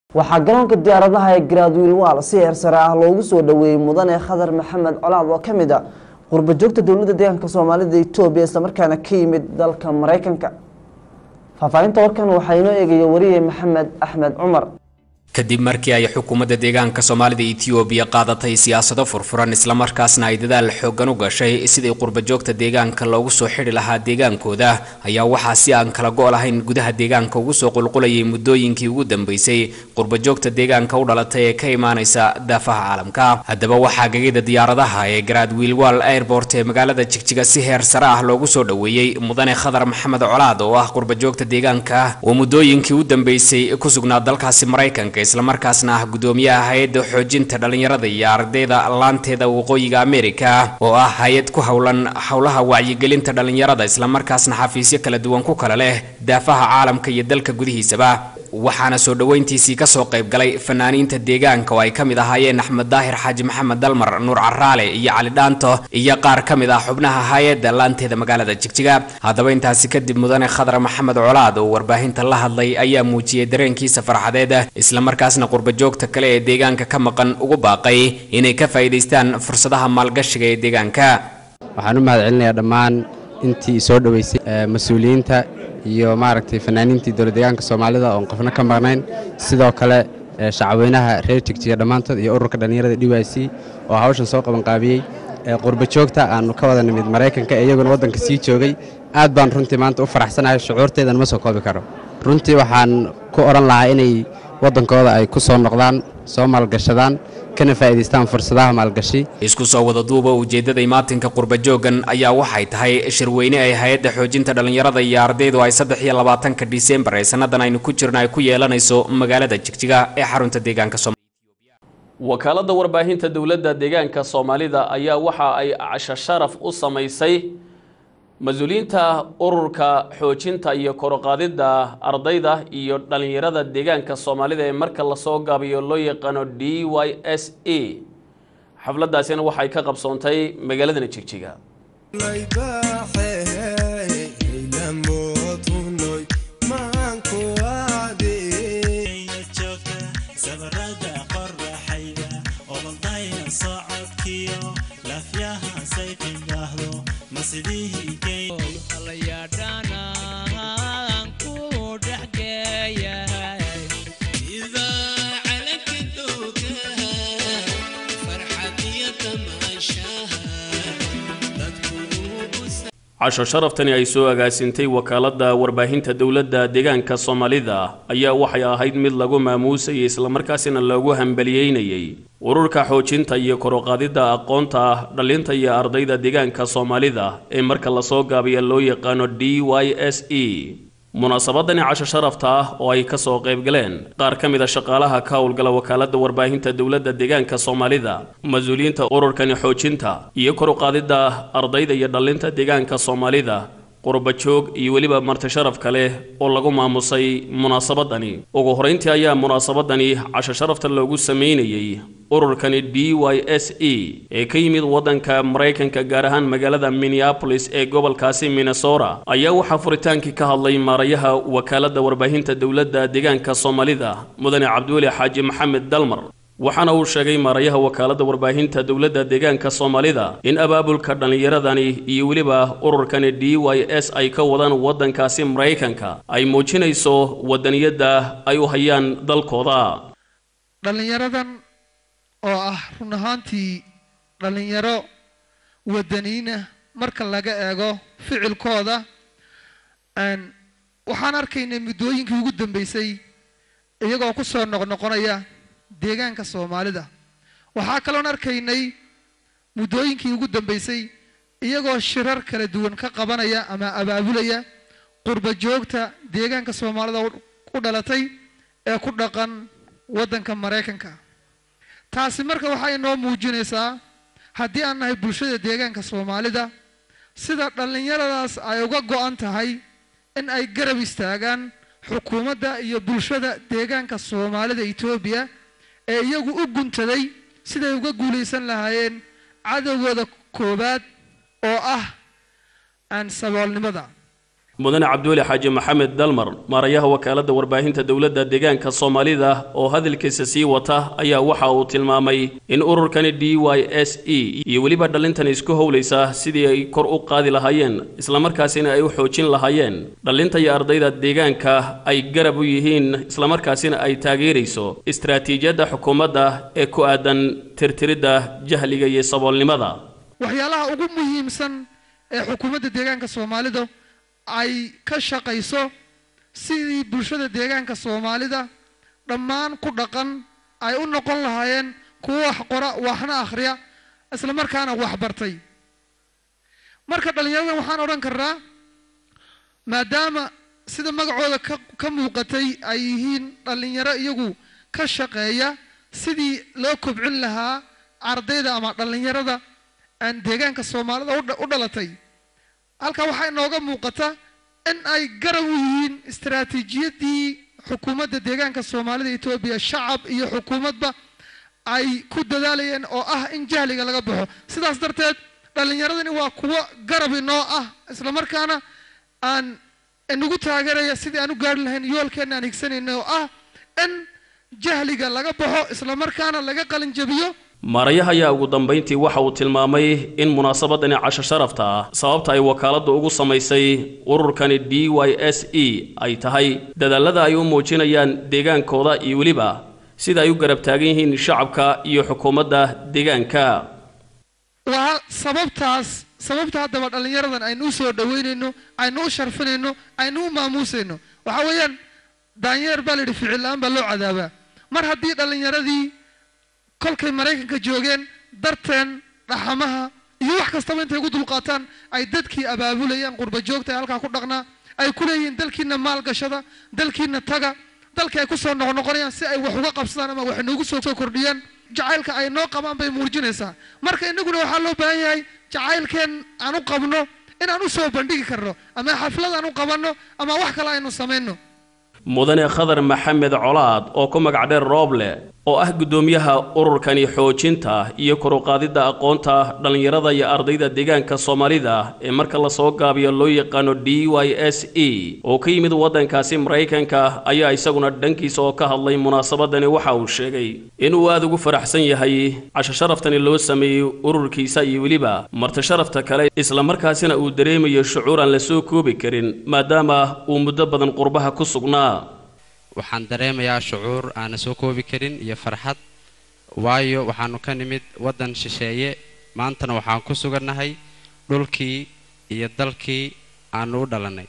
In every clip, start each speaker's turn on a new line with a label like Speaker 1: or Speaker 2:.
Speaker 1: waxaa garoonka diyaaradaha ee garaadwiil waal si heer sare ah loogu soo dhaweeyey mudane khadar maxamed colaad oo ka mid a qurba joogta dowladda deegaanka soomaalida etoobiya islamarkaana ka yimid dalka maraykanka faahfaahinta warkan waxaa inoo eegaya wariye maxamed axmed cumar
Speaker 2: kadib markii ay xukuumadda deegaanka soomaalida etoobiya qaadatay siyaasado furfuran islamarkaasna ay dadaal xoogan u gashay sidii qurbajoogta deegaanka loogu soo xidhi lahaa deegaankooda ayaa waxaa si aan kala go' lahayn gudaha deegaanka ugu soo qulqulayay muddooyinkii ugu dambeysay qurbajoogta deegaanka u dhalatay ee ka imaanaysa daafaha caalamka haddaba waxaa gegida diyaaradaha ee garaad wiilwal airport ee magaalada jigjiga si heer sare ah loogu soo dhoweeyey mudane khadar maxamed colaad oo ah qurbajoogta deegaanka oo muddooyinkii u dambeysay ku sugnaa dalkaasi maraykanka islamarkaasna ah gudoomiyaha hay-adda xoojinta dhallinyarada iyo ardayda laanteeda waqooyiga amerika oo ah hay-ad ku howlan howlaha wacyigelinta dhallinyarada islamarkaasna xafiisyo kala duwan ku kala leh daafaha caalamka iyo dalka gudihiisaba waxaana soo dhoweyntiisii kasoo qayb galay fanaaniinta deegaanka oo ay ka mid ahaayeen axmed daahir xaaji maxamed dalmar nuur caraale iyo cali dhaanto iyo qaar ka mid ah xubnaha hay-adda laanteeda magaalada jigjiga haddaba intaasi kadib mudane khadar maxamed colaad oo warbaahinta la hadlay ayaa muujiyey dareenkiisa farxadeed islamarkaasna qurbajoogta kale ee deegaanka ka maqan ugu baaqay inay ka faa'iidaystaan fursadaha maalgashiga ee deegaanka
Speaker 3: waxaan u mahad celinayaa dhammaan intii soo dhoweysay mas-uuliyiinta iyo maaragtay fanaaniintii dowlad deegaanka soomaalida oon qofna ka maqnayn sidoo kale shacabweynaha reer jigjiga dhammaantood iyo ururka dhallinyarada d y c oo hawshan soo qabanqaabiyey qurbajoogta aannu ka wada nimid maraykanka ee iyaguna waddanka sii joogay aad baan runtii maanta u faraxsanahay shucuurteedan ma soo koobi karo runtii waxaan ku odhan lahaa inay waddankooda ay ku soo noqdaan soo maalgashadaan kana faa'iidaystaan fursadaha maalgashi
Speaker 2: isku soo wada duuba ujeeddada imaatinka qurbajoogan ayaa waxay tahay shirweyne ay hay-adda xoojinta dhallinyarada iyo ardaydu ay saddex iyo labaatanka disembar ee sannadan aynu ku jirno ay ku yeelanayso magaalada jigjiga ee xarunta deegaanka
Speaker 4: wakaaladda warbaahinta dowladda deegaanka soomaalida ayaa waxa ay casho sharaf u samaysay mas-uuliyiinta ururka xoojinta iyo koroqaadidda ardayda iyo dhallinyarada deegaanka soomaalida ee marka lasoo gaabiyo loo yaqaano d y s e xafladdaasina waxay ka qabsoontay magaaladana jigjiga casho sharaftani ay soo agaasintay wakaaladda warbaahinta dowladda deegaanka soomaalida ayaa waxay ahayd mid lagu maamuusayay islamarkaasina loogu hambaliyeynayay ururka xoojinta iyo koroqaadidda aqoonta dhallinta iyo ardayda deegaanka soomaalida ee marka lasoo gaabiya loo yaqaano d y s e munaasabadani casho sharafta ah oo ay kasoo qayb galeen qaar ka mid a shaqaalaha ka howlgala wakaaladda warbaahinta dowladda deegaanka soomaalida mas-uuliyiinta ururkani xoojinta iyo koruqaadidda ardayda iyo dhallinta deegaanka soomaalida qurbajoog iyo weliba marti sharaf kale oo lagu maamusay munaasabadani ugu horeyntii ayaa munaasabadani casho sharafta loogu sameynayey ururkani d y s e ee ka yimid waddanka maraykanka gaar ahaan magaalada minneapolis ee gobolkaasi minnesota ayaa waxaa furitaankii ka hadlay maarayaha wakaaladda warbaahinta dowladda deegaanka soomaalida mudane cabdiweli xaaji maxamed dalmar waxaana uu sheegay maarayaha wakaaladda warbaahinta dowladda deegaanka soomaalida in abaabulka dhallinyaradani iyo weliba ururkani d y s ay ka wadaan waddankaasi maraykanka ay muujinayso wadaniyadda ay u hayaan dalkooda
Speaker 5: dhallinyaradan oo ah run ahaantii dhallinyaro wadaniina marka laga eego ficilkooda waxaan arkaynay muddooyinkii ugu dambeysay iyagoo ku soo noqnoqonaya deegaanka soomaalida waxaa kaloon arkaynay muddooyinkii ugu dambeysay iyagoo shirar kala duwan ka qabanaya ama abaabulaya qurba joogta deegaanka soomaalida u dhalatay ee ku dhaqan waddanka maraykanka taasi marka waxay inoo muujinaysaa haddii aan nahay bulshada deegaanka soomaalida sida dhallinyaradaas ay uga go-an tahay in ay garab istaagaan xukuumadda iyo bulshada deegaanka soomaalida etoobiya ee iyagu u guntaday siday uga guulaysan lahaayeen cadowgooda koowaad oo ah aan saboolnimada
Speaker 4: mudane cabdiweli xaaji maxamed dalmar maarayaha wakaaladda warbaahinta dowladda deegaanka soomaalida oo hadalkiisa sii wata ayaa waxa uu tilmaamay in ururkani d y s e iyo weliba dhallintan isku howlaysa sidii ay kor u qaadi lahaayeen islamarkaasina ay u xoojin lahaayeen dhallinta iyo ardayda deegaanka ay garab u yihiin islamarkaasina ay taageerayso istaraatiijiyadda xukuumadda ee ku aadan tirtiridda jahliga iyo saboolnimada
Speaker 5: waxyaalaha ugu muhiimsan ee xukuumadda deegaanka soomaalida ay ka shaqayso sidii bulshada deegaanka soomaalida dhammaan ku dhaqan ay u noqon lahaayeen kuwo wax qora waxna akhriya isla markaana wax bartay marka dhallinyaradan waxaan odhan karnaa maadaama sida magacooda ka ka muuqatay ay yihiin dhallinyaro iyagu ka shaqeeya sidii loo kobcin lahaa ardayda ama dhallinyarada aan deegaanka soomaalida u dhalatay halkaa waxaa inooga muuqata in ay garab u yihiin istaraatiijiyadii xukuumadda deegaanka soomaalida etoobiya shacab iyo xukuumadba ay ku dadaalayeen oo ah in jahliga laga baxo sidaas darteed dhallinyaradani waa kuwo garab inoo ah isla markaana aan inagu taageeraya sidii aan u gaari lahayn yoolkeenna aan higsanayna oo ah in jahliga laga baxo isla markaana laga qalin jabiyo
Speaker 4: maarayaha ayaa ugu dambayntii waxa uu tilmaamay in munaasabadani casho sharafta ah sababta ay wakaaladdu ugu samaysay ururkani d y s e ay tahay dadaalada ay u muujinayaan deegaankooda iyo weliba sida ay u garab taagan yihiin shacabka iyo xukuumadda deegaanka
Speaker 5: waa sababtaas sababta haddaba dhallinyaradan aynu u soo dhaweynayno aynu u sharfinayno aynu u maamuusayno waxaa weeyaan daanyeer baa la yidhi ficil la-aan baa loo cadaabaa mar haddii dhallinyaradii kolkay maraykanka joogeen darteen dhaxamaha iyo wax kastaba intay ugu dulqaataan ay dadkii abaabulayaan qurba joogta ee halkaa ku dhaqnaa ay ku leeyihiin dalkiina maalgashada dalkiina taga dalkii ay kusoo noqnoqonayaan si ay wax uga qabsadaan ama wax noogu soo kordhiyaan jacaylka ay noo qabaan bay muujinaysaa marka inaguna waxaa loo baahan yahay jacaylkeen aan u qabno inaan u soo bandhigi karno ama xaflad aan u qabanno ama wax kale aynu samayno
Speaker 4: mudane khadar maxamed colaad oo ku magac dheer rooble oo ah guddoomiyaha ururkani xoojinta iyo koruqaadidda aqoonta dhallinyarada iyo ardayda deegaanka soomaalida ee marka lasoo gaabiyo loo yaqaano d y s e oo ka yimid waddankaasi maraykanka ayaa isaguna dhankiisa oo ka hadlay munaasabadani waxa uu sheegay inuu aada ugu faraxsan yahay casho sharaftani loo sameeyey ururkiisa iyo weliba marti sharafta kale islamarkaasina uu dareemayo shucuur aan la soo koobi karin maadaama uu muddo badan qurbaha ku sugnaa
Speaker 3: waxaan dareemayaa shucuur aana soo koobi karin iyo farxad waayo waxaanu ka nimid waddan shisheeye maantana waxaan ku sugannahay dhulkii iyo dalkii aanu u dhalannay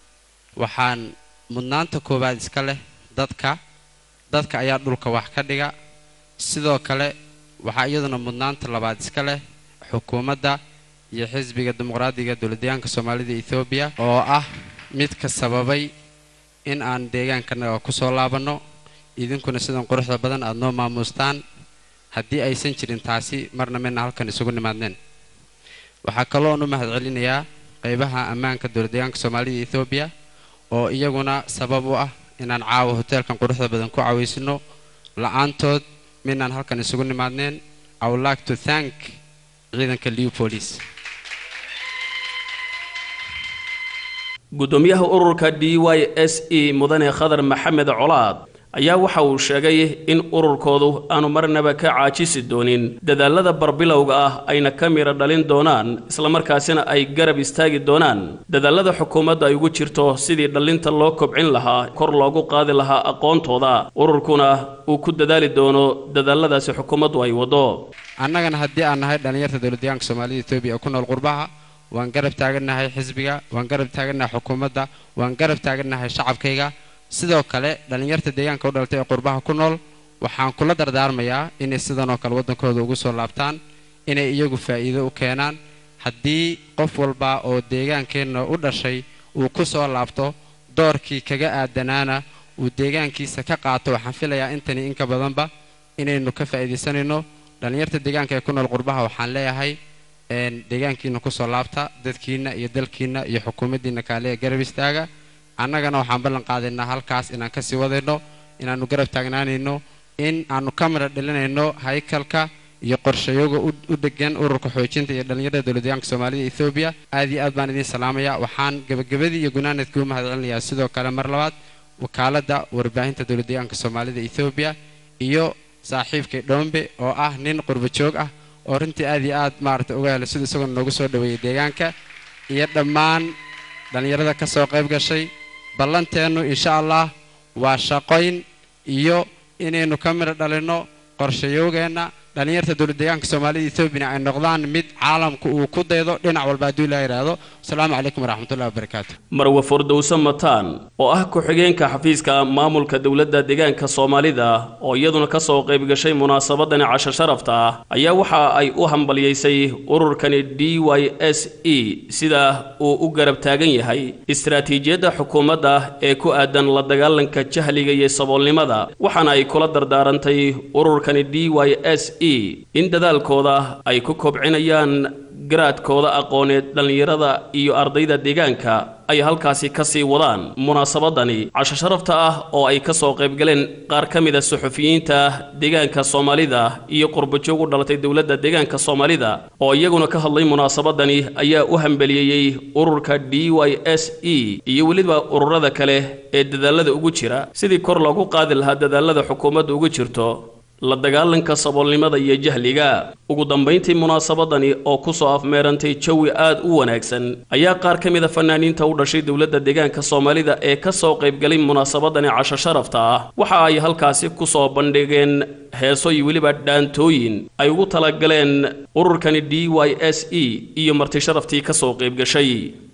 Speaker 3: waxaan mudnaanta koowaad iska leh dadka dadka ayaa dhulka wax ka dhiga sidoo kale waxaa iyaduna mudnaanta labaad iska leh xukuumadda iyo xisbiga dimuqraadiga dowladdeegaanka soomaalida ethoobiya oo ah midka sababay in aan deegaankanaga ku soo laabanno idinkuna sidan quruxda badan aada noo maamuustaan haddii aysan jirin taasi marna midna halkan isugu nimaadneen waxaa kaloon u mahad celinayaa qaybaha ammaanka dowladdeegaanka soomaalida ethoobiya oo iyaguna sabab u ah inaan caawa hoteelkan quruxda badan ku cawaysino la-aantood midnaan halkan isugu nimaadneen i would like to thank ciidanka liw police
Speaker 4: guddoomiyaha ururka d y s e mudane khadar maxamed colaad ayaa waxa uu sheegay in ururkoodu aanu marnaba ka caajisi doonin dadaalada barbilowga ah ayna ka mira dhalin doonaan islamarkaasina ay garab istaagi doonaan dadaalada xukuumadda ay ugu jirto sidii dhallinta loo kobcin lahaa kor loogu qaadi lahaa aqoontooda ururkuna uu ku dadaali doono dadaaladaasi xukuumaddu ay waddo
Speaker 3: annagana haddii aan nahay dhallinyarta dowladdeegaanka soomaalida etoobiya ee ku nool qurbaha waan garab taagannahay xisbiga waan garab taagannahay xukuumadda waan garab taagannahay shacabkayga sidoo kale dhallinyarta deegaanka u dhalatay ee qurbaha ku nool waxaan kula dardaarmayaa inay sidan oo kale waddankooda ugu soo laabtaan inay iyagu faa'iido u keenaan haddii qof walba oo deegaankeenna u dhashay uu ku soo laabto doorkii kaga aadanaana uu deegaankiisa ka qaato waxaan filayaa intani inka badanba inaynu ka faa'iidaysanayno dhallinyarta deegaanka ee ku nool qurbaha waxaan leeyahay deegaankiina kusoo laabta dadkiina iyo dalkiina iyo xukuumaddiina kaale ee garab istaaga annagana waxaan ballan qaadaynaa halkaas inaan kasii wadayno inaannu garab taagnaanayno in aannu ka mara dhalinayno haykalka iyo qorshayoga u degan ururka xoojinta iyo dhallinyarada dowladdeegaanka soomaalida ethoobiya aad iyo aad baan idiin salaamaya waxaan gebagabadii iyo gunaanadkii u mahad celinayaa sidoo kale mar labaad wakaaladda warbaahinta dowladdeegaanka soomaalida ethoobiya iyo saaxiibkay dhombe oo ah nin qurba joog ah oo runtii aad iyo aad maaragtay uga helay sida isagoo noogu soo dhoweeyey deegaanka iyo dhammaan dhallinyarada ka soo qayb gashay ballanteennu insha allah waa shaqoyn iyo inaynu ka midho dhalinno qorshayowgeenna dhallinyarta dowladdeegaanka soomaalida ethoobiya ay noqdaan mid caalamku uu ku daydo dhinac walba hadduu ilaa yidhaahdo asalaamu calaykum waraxmatullahi wabarakaatu
Speaker 4: marwe furdowse mataan oo ah ku-xigeenka xafiiska maamulka dowladda deegaanka soomaalida oo iyaduna ka soo qayb gashay munaasabadani casho sharafta ah ayaa waxa ay u hambalyaysay ururkani d y s e sida uu u garab taagan yahay istaraatiijiyadda xukuumadda ee ku aadan la dagaalanka jahliga iyo saboolnimada waxaana ay kula dardaarantay ururkani d y s in dadaalkooda ay ku kobcinayaan garaadkooda aqooneed dhallinyarada iyo ardayda deegaanka ay halkaasi ka sii wadaan munaasabadani casho sharafta ah oo ay ka soo qaybgaleen qaar ka mid a suxufiyiinta deegaanka soomaalida iyo qurbajoog u dhalatay dowladda deegaanka soomaalida oo iyaguna ka hadlay munaasabadani ayaa u hambeliyeyey ururka d y s e iyo weliba ururada kale ee dadaalada ugu jira sidii kor loogu qaadi lahaa dadaalada xukuumadda ugu jirto la dagaalanka saboolnimada iyo jahliga ugu dambayntii munaasabadani oo ku soo afmeerantay jawi aad u wanaagsan ayaa qaar ka mid a fanaaniinta u dhashay dowladda deegaanka soomaalida ee ka soo qaybgalay munaasabadani casho sharafta ah waxa ay halkaasi ku soo bandhigeen heeso iyo weliba dhaantooyin ay ugu talagaleen ururkani d y s e iyo marti sharaftii ka soo qaybgashay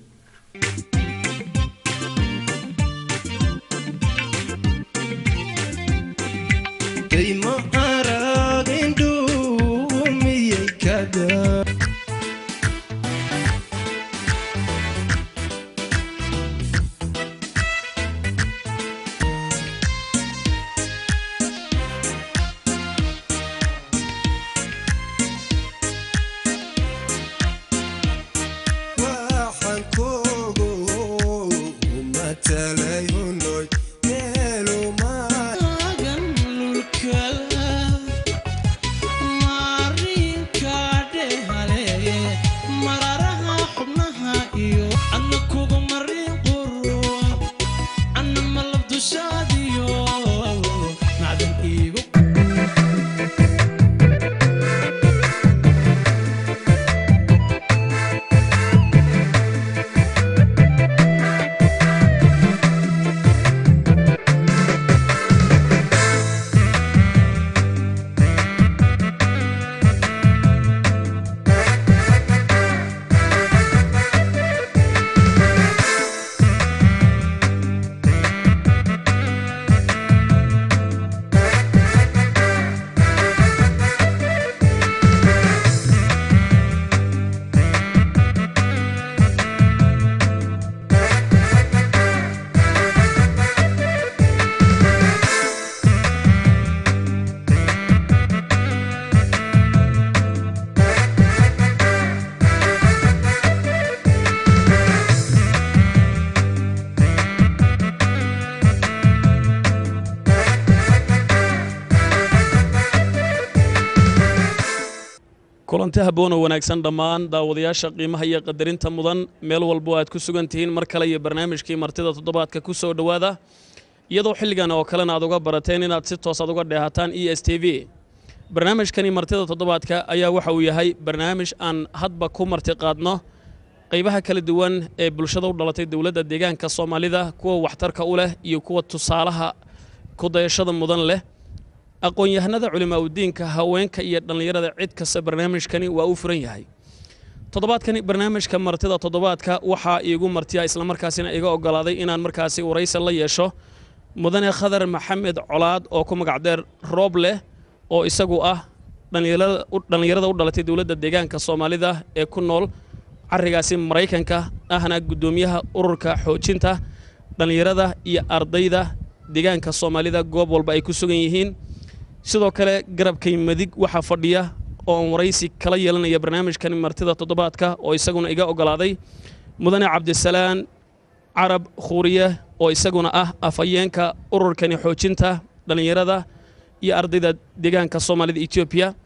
Speaker 4: kulanti habboon oo wanaagsan dhammaan daawadayaasha qiimaha iyo qadarinta mudan meel walbo aad ku sugan tihiin mar kale iyo barnaamijkii martida toddobaadka ku soo dhowaada iyadoo xilligan oo kalena aad uga barateen inaad si toos aad uga dheehataan e s t v barnaamijkani martida toddobaadka ayaa waxa uu yahay barnaamij aan hadba ku marti qaadno qaybaha kala duwan ee bulshada u dhalatay dowladda deegaanka soomaalida kuwa waxtarka u leh iyo kuwa tusaalaha kudayashada mudan leh aqoon-yahanada culimaauddiinka haweenka iyo dhallinyarada cid kasta barnaamijkani waa u furan yahay toddobaadkani barnaamijka martida toddobaadka waxaa iigu martiya islamarkaasina iga ogolaaday inaan markaasi waraysi la yeesho mudane khadar maxamed colaad oo ku magacdeer roob leh oo isagu ah dhallinyarada u dhalatay dowladda deegaanka soomaalida ee ku nool carigaasi maraykanka ahna guddoomiyaha ururka xoojinta dhallinyarada iyo ardayda deegaanka soomaalida goob walba ay ku sugan yihiin sidoo kale garabkay madig waxaa fadhiya oo aan waraysi kala yeelanaya barnaamijkan martida toddobaadka oo isaguna iga ogolaaday mudane cabdisalaan carab khuuriye oo isaguna ah afhayeenka ururkani xoojinta dhallinyarada iyo ardayda deegaanka soomaalida etoobiya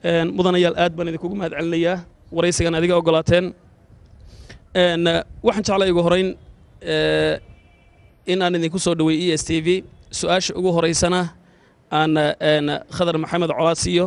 Speaker 4: mudanayaal aad baan idinkugu mahad celinayaa waraysigan adiga ogolaateen waxaan jeclaa ugu horeyn in aan idinku soo dhaweey e s t v su-aasha ugu horeysana aan khadar maxamed colaad siiyo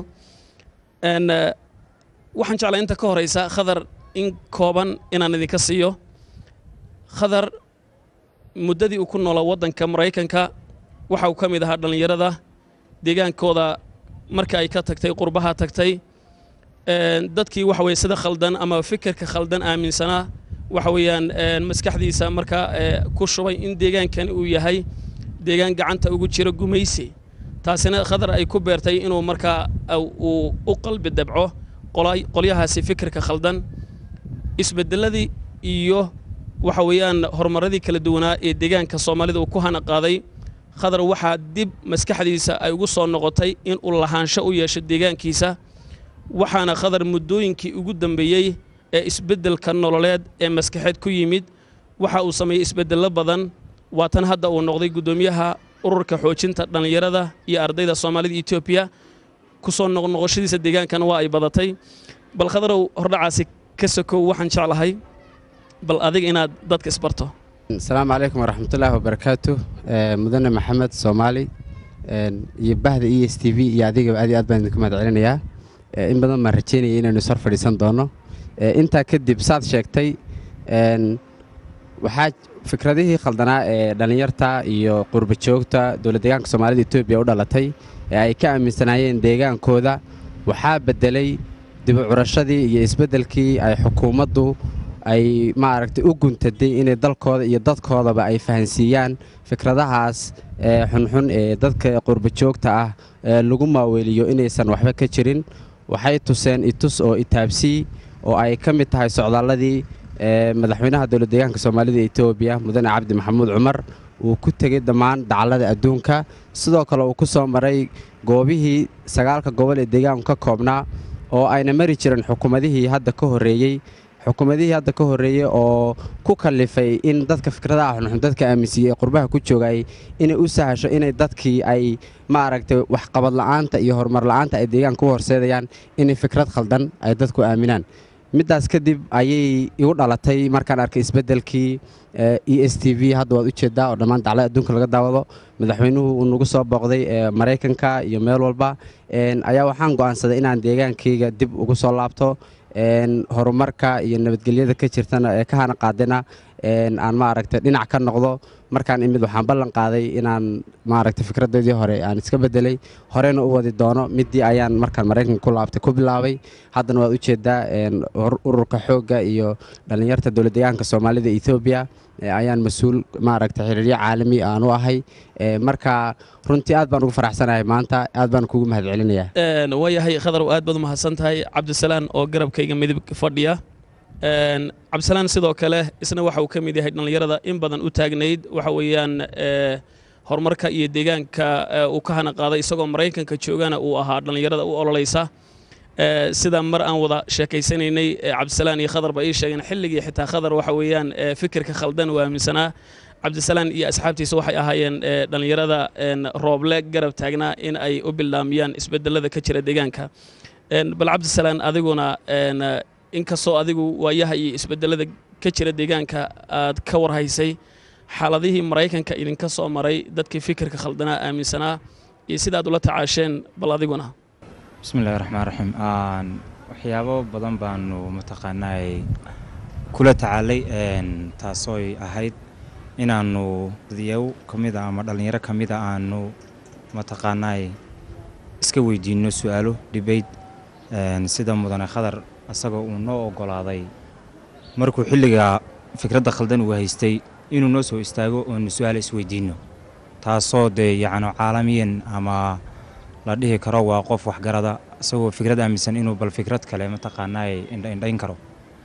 Speaker 4: waxaan jeclaa inta ka horeysa khadar in kooban inaan idinka siiyo khadar muddadii uu ku noolaa waddanka maraykanka waxa uu ka mid ahaa dhallinyarada deegaankooda marka ay ka tagtay qurbaha tagtay dadkii waxa weye sida khaldan ama fikirka khaldan aaminsanaa waxa weeyaan maskaxdiisa markaa ku shubay in deegaankan uu yahay deegaan gacanta ugu jiro gumaysi taasina khadar ay ku beertay inuu markaa uu u qalbi dabco qolyahaasi fikirka khaldan isbedeladii iyo waxa weeyaan horumaradii kala duwanaa ee deegaanka soomaalida uu ku hana qaaday khadar waxaa dib maskaxdiisa ay ugu soo noqotay in uu lahaansho u yeesho deegaankiisa waxaana khadar muddooyinkii ugu dambeeyey ee isbeddelka nololeed ee maskaxeed ku yimid waxa uu sameeyey isbeddello badan waa tan hadda uu noqday guddoomiyaha ururka xoojinta dhallinyarada iyo ardayda soomaalida etoobiya ku soo noqnoqoshadiisa deegaankana waa ay badatay bal khadarow hordhacaasi ka sokow waxaan jeclahay bal adiga inaad dadka isbarto
Speaker 3: asalaamu calaykum waraxmatullaahi wabarakaatu mudane maxamed soomaali iyo bahda e s t v iyo adigaba aad iyo aad baan idinku mahad celinayaa in badan baan rajeynaya inaynu ishor fadhiisan doono intaa kadib saad sheegtay waxaa fikradihii khaldanaa ee dhallinyarta iyo qurba joogta dowlad deegaanka soomaalida etoobiya u dhalatay ee ay ka aaminsanaayeen deegaankooda waxaa beddelay dibucurashadii iyo isbeddelkii ay xukuumaddu ay maaragtay u guntaday inay dalkooda iyo dadkoodaba ay fahansiiyaan fikradahaas ee xunxun ee dadka qurba joogta ah ee lagu maaweeliyo inaysan waxba ka jirin waxay tuseen itus oo itaabsii oo ay ka mid tahay socdaalladii ee madaxweynaha dowlad deegaanka soomaalida etoobiya mudane cabdi maxamuud cumar uu ku tegey dhammaan dacallada adduunka sidoo kale uu ku soo maray goobihii sagaalka gobol ee deegaanku ka koobnaa oo ayna mari jirin xukuumadihii hadda ka horreeyey xukuumadihii hadda ka horreeyey oo ku kallifay in dadka fikradaha xunxun dadka aaminsiiyey ee qurbaha ku joogay inay u sahasho inay dadkii ay maaragtay waxqabad la'aanta iyo horumar la'aanta ay deegaanka u horseedayaan inay fikrad khaldan ay dadku aaminaan middaas kadib ayay igu dhalatay markaan arkay isbeddelkii e s t v hadda waad u jeeddaa oo dhammaan daclada adduunka laga daawado madaxweynuhu uu nagu soo booqday maraykanka iyo meel walba ayaa waxaan go'aansaday inaan deegaankayga dib ugu soo laabto horumarka iyo nabadgelyada ka jirtana ee ka hana qaadina aan maaragtay dhinac ka noqdo markaan imid waxaan ballan qaaday inaan maaragtay fikradeedii hore aan iska bedelay horena u wadi doono middii ayaan markaan maraykanka ku laabtay ku bilaabay haddana waad u jeeddaa ururka xoogga iyo dhallinyarta dowlad deegaanka soomaalida etoobiya ayaan mas-uul maaragtay xiriiryo caalami aan u ahay marka runtii aad baan ugu faraxsanahay maanta aad baan kugu mahad celinayaa
Speaker 4: waayahay khadarow aad baad umahadsan tahay cabdisalaan oo garabkayga midib fadhiya cabdisalaan sidoo kale isna waxa uu ka mid yahay dhallinyarada in badan u taagnayd waxa weeyaan horumarka iyo deegaanka uu ka hana qaaday isagoo maraykanka joogana uu ahaa dhallinyarada u ololaysa sida mar aan wada sheekaysanaynay cabdisalaan iyo khadar ba ii sheegeen xilligii xitaa khadar waxa weeyaan fikirka khaldan uu aaminsanaa cabdisalaan iyo asxaabtiisa waxay ahaayeen dhallinyarada rooble garab taagnaa in ay u bildaamiyaan isbedelada ka jira deegaanka bal cabdisalaan adiguna inkastoo adigu waayaha iyo isbedelada ka jira deegaanka aad ka warhaysay xaaladihii maraykanka idinka soo maray dadkii fikirka khaldanaa aaminsanaa iyo sida aad ula tacaasheen bal adiguna
Speaker 6: bismillahi raxmaan raxiim waxyaabo badan baanu mataqaanaay kula tacaalay taasooy ahayd inaannu dadyaw ka mida ama dhallinyaro ka mida aanu mataqaanaay iska weydiinno su-aalo dhibayd sida mudane khadar asagoo uu noo oggolaaday markuu xilliga fikradda khaldan uu haystay inuu noo soo istaago oonu su-aal isweydiinno taasoo dee yacni caalamiyan ama la dhihi karo waa qof waxgarada isagoo fikrad aaminsan inuu bal fikrad kale mataqaanaay indhaindhayn karo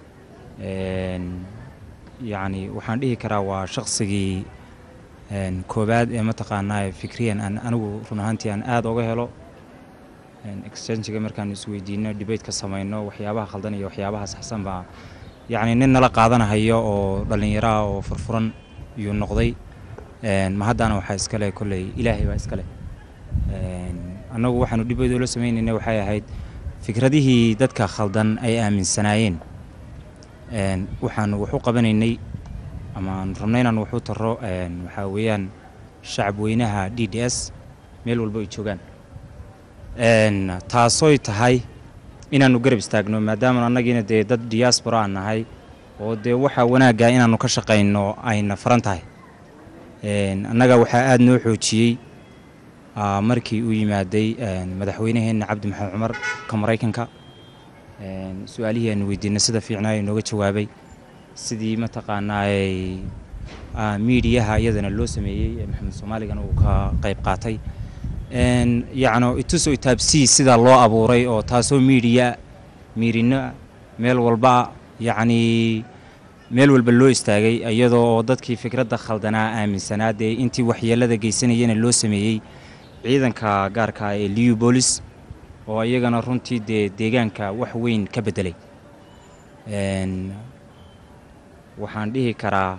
Speaker 6: yacni waxaan dhihi karaa waa shaqsigii koowaad ee mataqaanaay fikriyan aan anigu run ahaantii aan aada oga helo exchangiga markaan isweydiino dhibaytka samayno waxyaabaha khaldan iyo waxyaabaha saxsan baa yacni nin nala qaadanahayo oo dhallinyaro ah oo furfuran iyuu noqday ma haddana waxaa iskale kolley ilaahay baa iskale annagu waxaanu dhibayd oola samaynayna waxay ahayd fikradihii dadka khaldan ay aaminsanaayeen een, waxaanu wax u qabanaynay ama aan rabnay inaan wax u taro een, waxaa weeyaan shacab weynaha d d s meel walba ay joogaan een, taasoy tahay inaannu garab istaagno maadaama annagiina dee dad diaspora aan nahay oo dee waxaa wanaagga inaannu ka shaqayno ayna faran tahay een, annaga waxaa aada noo xoojiyey aa, markii uu yimaaday een, madaxweynaheenna cabdi maxamed cumar ka maraykanka een, su-aalihii aanu weydiinay sida fiicnaa ee nooga jawaabay sidii mataqaanaay miidiyaha iyadana loo sameeyey ee maxamed soomaaligana uu ka qayb qaatay een, yacno itusoo itaabsii sidaa loo abuuray oo taasoo miidiya miirino meel walba yacnii meel walba loo istaagay iyadoo oo dadkii fikradda khaldanaa aaminsanaa dee intii waxyeelada geysanayana loo sameeyey ciidanka gaarka ee liu bolis oo iyagana runtii dee deegaanka wax weyn ka beddelay Een, waxaan dhihi karaa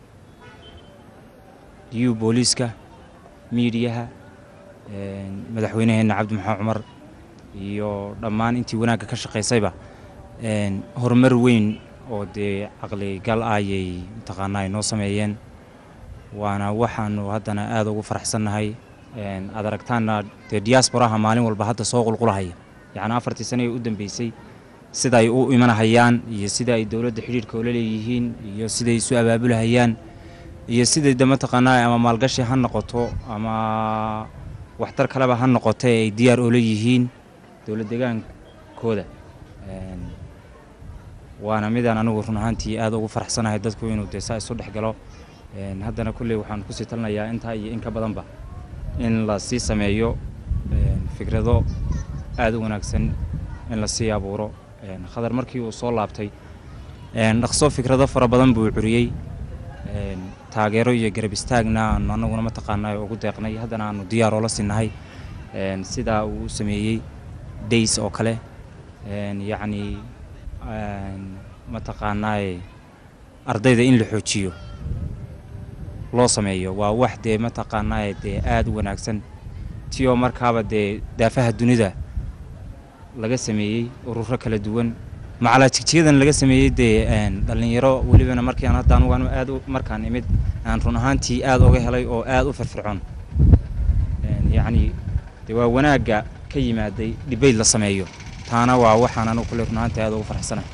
Speaker 6: liu booliska miidiyaha een, madaxweynaheenna cabdi maxamed cumar iyo dhammaan intii wanaagga ka shaqaysayba een, horumar weyn oo dee caqligal ayay mataqaanaa ay noo sameeyeen waana waxaanu haddana aada ugu faraxsannahay een, aad aragtaanna dee diasporaha maalin walba hadda soo qulqulahaya yacni afartii sane ee u dambeysay sida ay u imanahayaan iyo sida ay dowladda xidhiidhka ula leeyihiin iyo siday isu abaabulahayaan iyo siday de mataqaanaa ama maalgashi ha noqoto ama waxtar kaleba ha noqoto ee ay diyaar ula yihiin dowlad degaankooda Een, waana midaan anigu run ahaantii aada ugu faraxsanahay dadku inuu dee saa isu dhex galo Een, haddana kulley waxaan kusii talinayaa intaa iyo in ka badanba in la sii sameeyo een, fikrado aada u wanaagsan in la sii abuuro Een, khadar markii uu soo laabtay een, dhaqso fikrado fara badan buu curiyey Een, taageero iyo garab istaagna aanu annaguna mataqaanaa ugu deeqnay haddana aanu diyaar oola sinnahay Een, sidaa uu u sameeyey days oo kale Een, yacni een, mataqaanaa ardayda in la xoojiyo loo sameeyo waa wax dee mataqaanaa dee aada u wanaagsan ti oo markaaba dee daafaha dunida laga sameeyey ururo kala duwan macalaa jigjigadan laga sameeyey dee een, dhallinyaro welibana markii aan hadda anugu anu aad u- markaan imid aan run ahaantii aada uga helay oo aada u firfircoon Een, yacni dee waa wanaagga ka yimaaday dhibayd la sameeyo taana waa waxaan anigu kule run ahaantii aada ugu faraxsanahay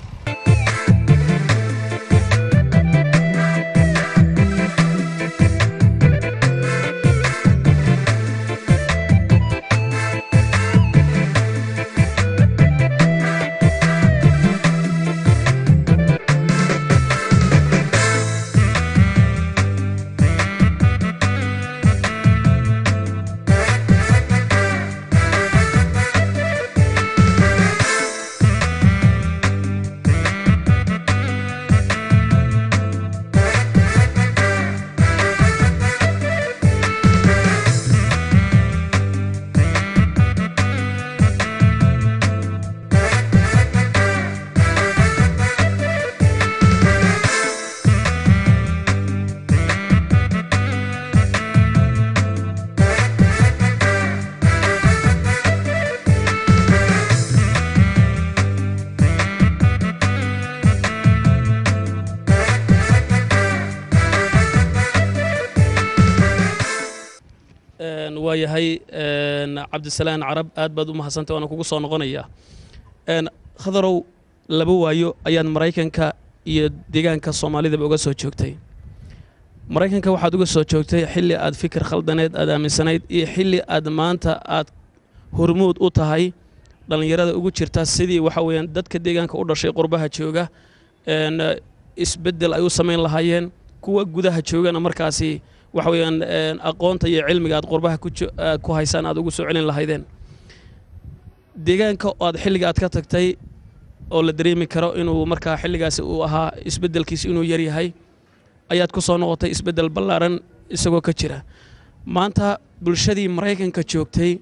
Speaker 7: Een, waa yahay een, cabdisalaan carab aad baad u mahadsantay waana kugu soo noqonayaa Een, khadarow laba waayo ayaad maraykanka iyo deegaanka soomaalidaba uga soo joogtay maraykanka waxaad uga soo joogtay xilli aad fikir khaldaneed aad aaminsanayd iyo xilli aad maanta aad hormuud u tahay dhallinyarada ugu jirta sidii waxa weeyaan dadka deegaanka u dhashay qurbaha jooga een, isbeddel ay u samayn lahaayeen kuwa gudaha joogana markaasi waxa weeyaan een, aqoonta iyo cilmiga aad qurbaha ku jo- aad ku haysaan aad ugu soo celin lahaydeen deegaanka oo aad xilliga aad ka tagtay oo la dareemi karo inuu markaa xilligaasi uu ahaa isbeddelkiisi inuu yar yahay ayaad ku soo noqotay isbeddel ballaaran isagoo ka jira maanta bulshadii maraykanka joogtay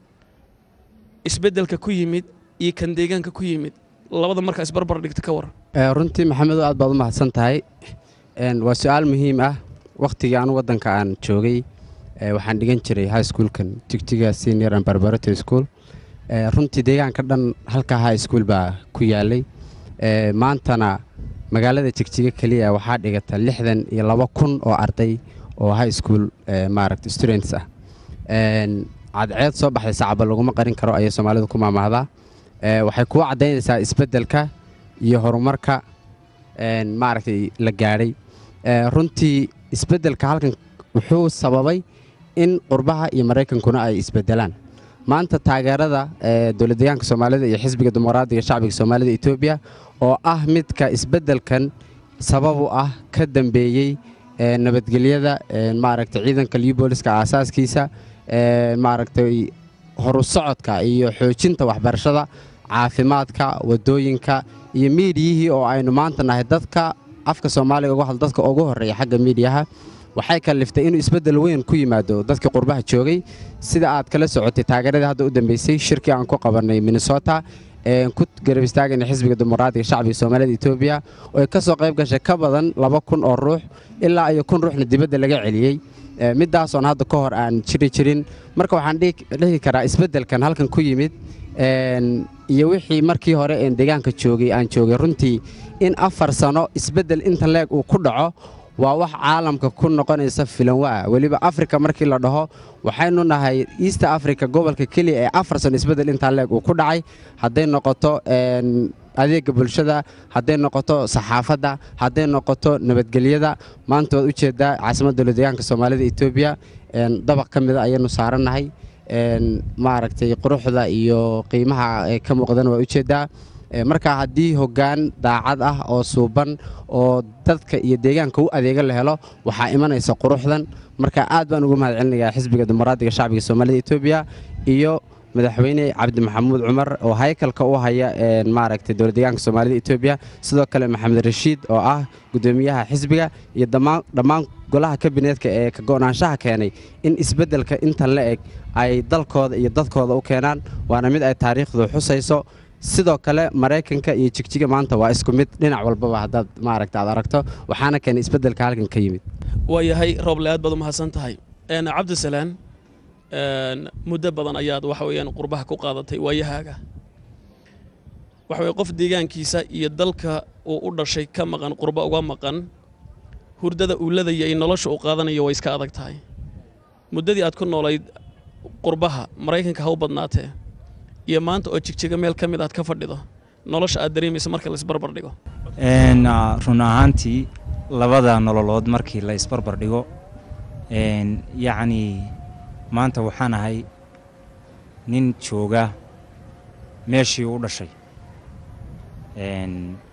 Speaker 7: isbeddelka ku yimid iyo kan deegaanka ku yimid labada markaa isbarbar dhigta ka waran
Speaker 3: Ee, runtii maxamedo aad baad u mahadsan tahay Een, waa su-aal muhiim ah wakhtigii aan waddanka aan joogay ee, waxaan dhigan jiray high schoolkan jigjiga senior and preparatory school Eh, runtii deegaanka dhan halka high school baa ku yaalay Eh, maantana magaalada jigjiga keliya waxaa dhigata lixdan iyo laba kun oo arday oo high school eh, maaragta students ah Een, cadceed soo baxday sacaba laguma qarin karo ayay soomaalidu ku maamaahdaa Eh, waxay kuu caddaynaysaa isbeddelka iyo horumarka een, maaragtay la gaadhay Eh, runtii isbeddelka halkan wuxuu sababay in qurbaha iyo maraykankuna ay isbeddelaan maanta taageerada ee dowlad deegaanka soomaalida iyo xisbiga dimuqraadiga shacbiga soomaalida etoobiya oo ah midka isbeddelkan sabab u ah ka dambeeyey ee nabadgelyada ee maaragtay ciidanka libooliska aasaaskiisa ee maaragtay horu socodka iyo xoojinta waxbarashada caafimaadka wadooyinka iyo miidiyihii oo aynu maanta nahay dadka afka soomaaliga uga hadla dadka ugu horreeya xagga miidiyaha waxay kaliftay inuu isbeddel weyn ku yimaado dadkii qurbaha joogay sida aad kala socotay taageeradii hadda u dambeysay shirkii aan ku qabannay minnesota ee ku garab istaagayna xisbiga dimuqraadiga shacbiga soomaalida etoobiya oo ay ka soo qayb gashay ka badan laba kun oo ruux ilaa iyo kun ruuxna dibadda laga celiyey Ee, midaasoon hadda ka hor aan jiri jirin marka waxaan dhihi dhihi karaa isbeddelkan halkan ku yimid een, iyo wixii markii hore een deegaanka joogay aan joogay runtii in afar sano isbeddel inta leeg uu ku dhaco waa wax caalamka ku noqonaysa filanwa weliba afrika markii la dhaho waxaynu nahay east africa gobolka keliya ee afar sano isbeddel intaa leeg uu ku dhacay hadday noqoto een, adeega bulshada hadday noqoto saxaafadda hadday noqoto nabadgelyada maanta waad ujeedaa caasimadda dowlad deegaanka soomaalida etoobiya een, dabaq ka mida ayaynu saarannahay een, maaragtay quruxda iyo qiimaha ee ka muuqdana waa ujeedaa Ee, marka haddii hoggaan daacad ah oo suuban oo dadka iyo deegaanka u adeega la helo waxaa imanaysa quruxdan marka aad baan ugu mahadcelinayaa xisbiga dimuqraadiga shacbiga soomaalida etoobiya iyo madaxweyne cabdi maxamuud cumar oo haykalka u haya een, maaragtay dowlad deegaanka soomaalida etoobiya sidoo kale maxamed rashiid oo ah gudoomiyaha xisbiga iyo dhammaan dhammaan golaha kabineetka ee ka go'naanshaha keenay in isbeddelka intan la eg ay dalkooda iyo dadkooda u keenaan waana mid ay taariikhdu xusayso sidoo kale maraykanka iyo jigjiga maanta waa isku mid dhinac walbaba haddaad maaragta aad aragto waxaana keenay isbeddelka halkan ka yimid
Speaker 7: waayahay rooble aad baad u mahadsan tahay Een, cabdisalaan een, muddo badan ayaad waxa weeyaan qurbaha ku qaadatay waayahaaga waxa weye qof deegaankiisa iyo dalka uu u dhashay ka maqan qurba uga maqan hurdada uu ladaya iyo nolosha uu qaadanayo way iska adag tahay muddadii aad ku noolayd qurbaha maraykanka ha u badnaatee iyo maanta oo jigjiga meel ka mid aad ka fadhido nolosha aad dareemaysa marka la isbarbar dhigo
Speaker 6: Een, ah, run ahaantii labada nololood markii la isbarbar dhigo een, yacni maanta waxaan ahay nin jooga meeshii u dhashay Een,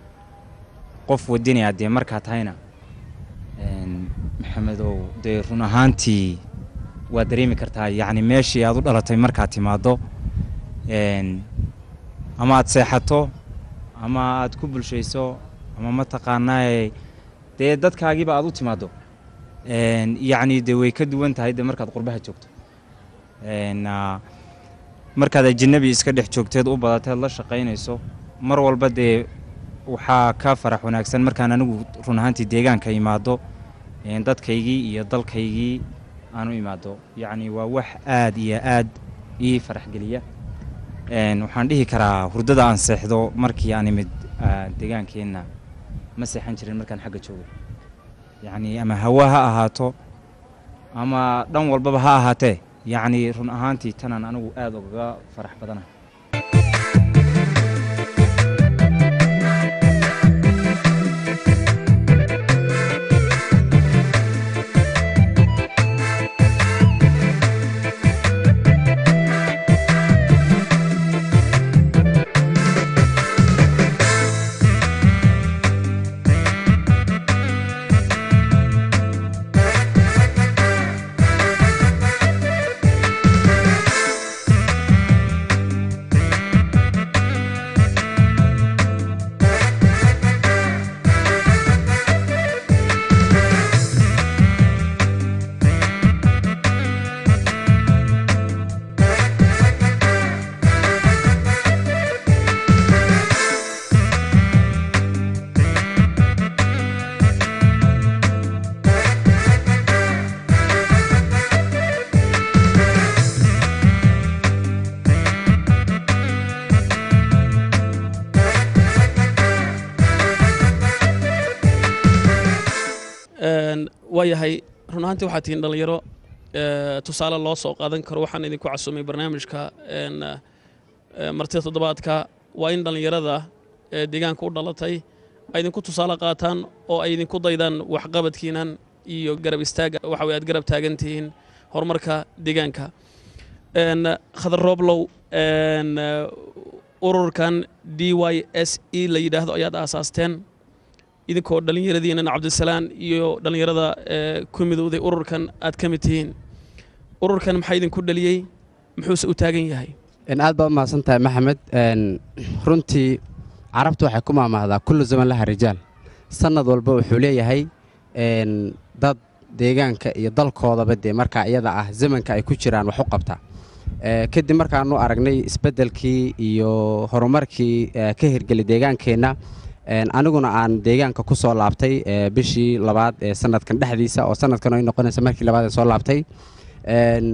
Speaker 6: qof wadinaya dee markaa tahayna een, maxamedow dee run ahaantii waa dareemi kartaa yacni meeshii aad u dhalatay markaad timaaddo een, ama aad seexato ama aad ku bulshayso ama mataqaanaa dee dadkaagiiba aad u timaaddo Een, yacni dee way ka duwan tahay dee markaad qurbaha joogto Een, ah, markaad ajanabi iska dhex joogteed u badateed la shaqaynayso mar walba dee waxaa ka farax wanaagsan markaan anigu run ahaantii deegaanka imaado een, dadkaygii iyo dalkaygii aan u imaado yacni waa wax aad iyo aad ii farax geliya Een, waxaan dhihi karaa hurdada aan seexdo markii aan imid ah, deegaankeenna ma seexan jirin markaan xagga joogo yacni ama hawa ha ahaato ama dhan walbaba ha ahaatee yacni run ahaantii tanaan anigu aad ugaga farax badanahay
Speaker 7: waayahay run ahaantii waxaa tihiin dhallinyaro ee, tusaale loo soo qaadan karo waxaan idinku casumay barnaamijka een, ee, martida toddobaadka waa in dhallinyarada ee deegaanka u dhalatay ay idinku tusaale qaataan oo ay idinku daydaan waxqabadkiinan iyo garab istaaga waxa weye aad garab taagan tihiin horumarka deegaanka een, khadar rooblow een, ee, ururkan d y s e la yidhaahdo ayaad aasaasteen idinkoo dhallinyaradiinan cabdisalaan iyo dhallinyarada ee ku midowday ururkan aad ka mid tihiin ururkan maxaa idinku dhaliyey muxuuse u taagan yahay
Speaker 3: in aad baad umahadsan tahay maxamed een, runtii carabtu waxay ku maamaahdaa kullu zaman laha rijaal sannad walba wuxuu leeyahay een, dad deegaanka iyo dalkoodaba dee markaa iyada ah zamanka ay ku jiraan wax u qabta Ee, kadib markaanu aragnay isbeddelkii iyo horumarkii ee, ka hirgeli deegaankeenna een, aniguna aan deegaanka ku soo laabtay ee, bishii labaad ee sanadkan dhexdiisa oo sanadkan ay noqonaysa markii labaad ee soo laabtay een,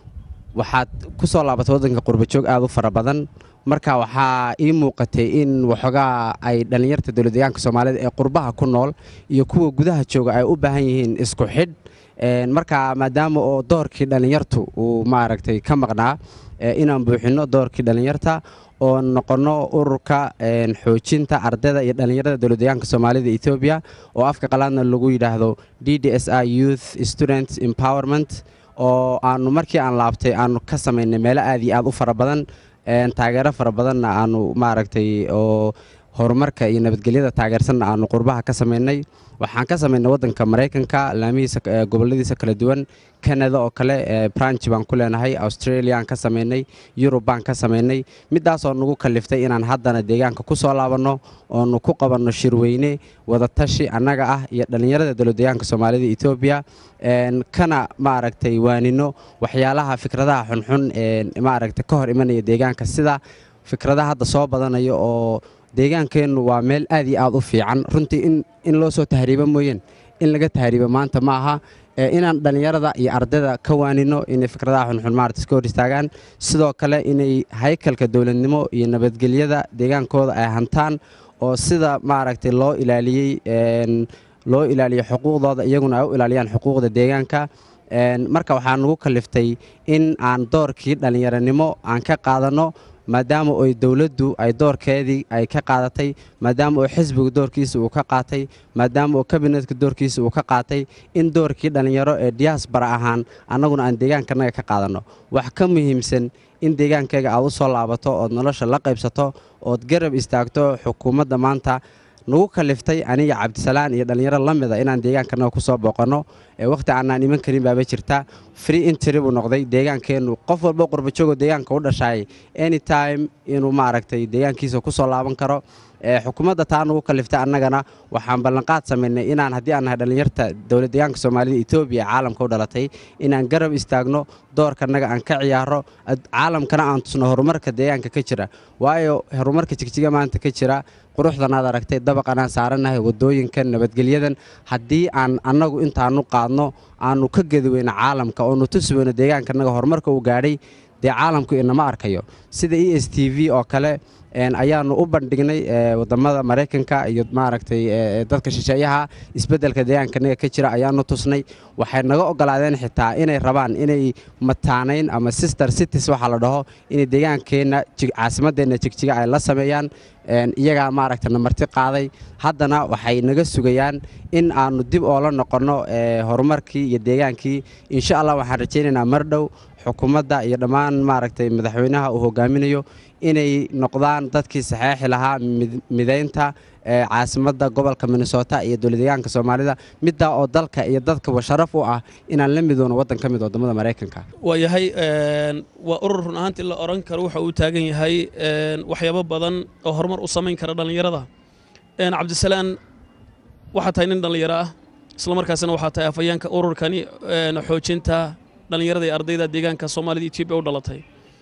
Speaker 3: waxaad ku soo laabatay waddanka qurbajoog aad u fara badan marka waxaa ii muuqatay in waxoogaa ay dhallinyarta dowladdeegaanka soomaalida ee qurbaha ku nool iyo kuwa gudaha jooga ay u baahan yihiin isku xidh Een, marka maadaama oo doorkii dhallinyartu uu maaragtay ka maqnaa ee, inaan buuxinno doorkii dhallinyarta oo noqonno ururka een, xoojinta ardayda iyo dhallinyarada dowladdeegaanka soomaalida etoobiya oo afka qalaadna lagu yidhaahdo d d s i youth student empowerment oo aanu markii aan laabtay aanu ka samaynay meelo aad iyo aad u fara badan een, taageero fara badanna aanu maaragtay oo horumarka iyo nabadgelyada taageersanna aanu qurbaha ka samaynay waxaan ka samaynay waddanka maraykanka laamihiisa ee, gobolladiisa kala duwan kanada oo kale ee, branch baan ku leenahay australiaan ka samaynay yurub baan ka samaynay midaasoo nagu kaliftay inaan haddana deegaanka ku soo laabanno oonu ku qabanno shirweyne wadatashi annaga ah iyo dhallinyarada dowladdeegaanka soomaalida etoobiya een, kana maaragtay waanino waxyaalaha fikradaha xunxun ee maaragtay ka hor imanaya deegaanka sida fikradaha hadda soo badanaya oo deegaankeennu waa meel aad iyo aad u fiican runtii in in loo soo tahriibo mooyeen in laga tahriibo maanta ma aha ee inaan dhallinyarada iyo ardayda ka waanino inay fikradaha xunxun maarata iska hor istaagaan sidoo kale inay haykalka dowladnimo iyo nabadgelyada deegaankooda ay hantaan oo sida maaragtay loo ilaaliyey een, loo ilaaliyo xuquuqdooda iyaguna ay u ilaaliyaan xuquuqda deegaanka een, marka waxaa nagu kaliftay in aan doorkii dhallinyaranimo aan ka qaadanno maadaama oy dowladdu ay doorkeedii ay ka qaadatay maadaama oo xisbiga doorkiisa uu ka qaatay maadaama oo kabinetka doorkiisa uu ka qaatay in doorkii dhallinyaro ee diyaasbara ahaan annaguna aan deegaankanaga ka qaadanno wax ka muhiimsan in deegaankayga aad u soo laabato ood nolosha la qaybsato ood garab istaagto xukuumadda maanta nagu kaliftay aniga cabdisalaan iyo dhallinyaro la mida inaan deegaankanaga ku soo booqanno ee wakhti aanaan iman karin baaba jirta free intry buu noqday deegaankeennu qof walba qurbajoogoo deegaanka u dhashaay anytime inuu maaragtay deegaankiisa ku soo laaban karo ee xukuumadda taa nagu kaliftay annagana waxaan ballanqaad samaynay inaan haddii aan nahay dhallinyarta dowlad deegaanka soomaalida etoobiya ee caalamka u dhalatay inaan garab istaagno doorkanaga aan ka ciyaaro ad- caalamkana aan tusno horumarka deegaanka ka jira waayo horumarka jigjiga maanta ka jira quruxdan aad aragtay dabaqan aan saarannahay waddooyinkan nabadgelyadan haddii aan annagu intaanu qaadno aanu ka gedi weyno caalamka oonu tusi weyno deegaankanaga horumarka uu gaadhay dee caalamku inama arkayo sida e s t v oo kale een, ayaanu u bandhignay ee, wadamada maraykanka iyo maaragtay ee, dadka shisheeyaha isbeddelka deegaankanaga ka jira ayaanu tusnay waxay naga ogolaadeen xitaa inay rabaan inay mataanayn ama sister cities waxaa la dhaho inay deegaankeenna jig- caasimadeenna jigjiga ay la sameeyaan een, iyagaa maaragtay na marti qaaday haddana waxay naga sugayaan in aanu dib oola noqonno ee, horumarkii iyo deegaankii insha allah waxaan rajaynaynaa mar dhow xukuumadda iyo dhammaan maaragtay madaxweynaha uu hogaaminayo inay noqdaan dadkii saxeexi lahaa mid- midaynta ee, caasimadda gobolka minnesota iyo dowladdeegaanka soomaalida middaa oo dalka iyo dadkaba sharaf u ah inaan la midoono waddan ka mid waddamada maraykanka
Speaker 7: waayahay een, waa urur run ahaantii la odhan karo waxa uu taagan yahay een, waxyaabo badan oo horumar u samayn kara dhallinyarada een, cabdisalaan waxaa tahay nin dhallinyaro ah isla markaasina waxaa tahay afhayeenka ururkani een, xoojinta dhallinyarada iyo ardayda deegaanka soomaalida etoobiya u dhalatay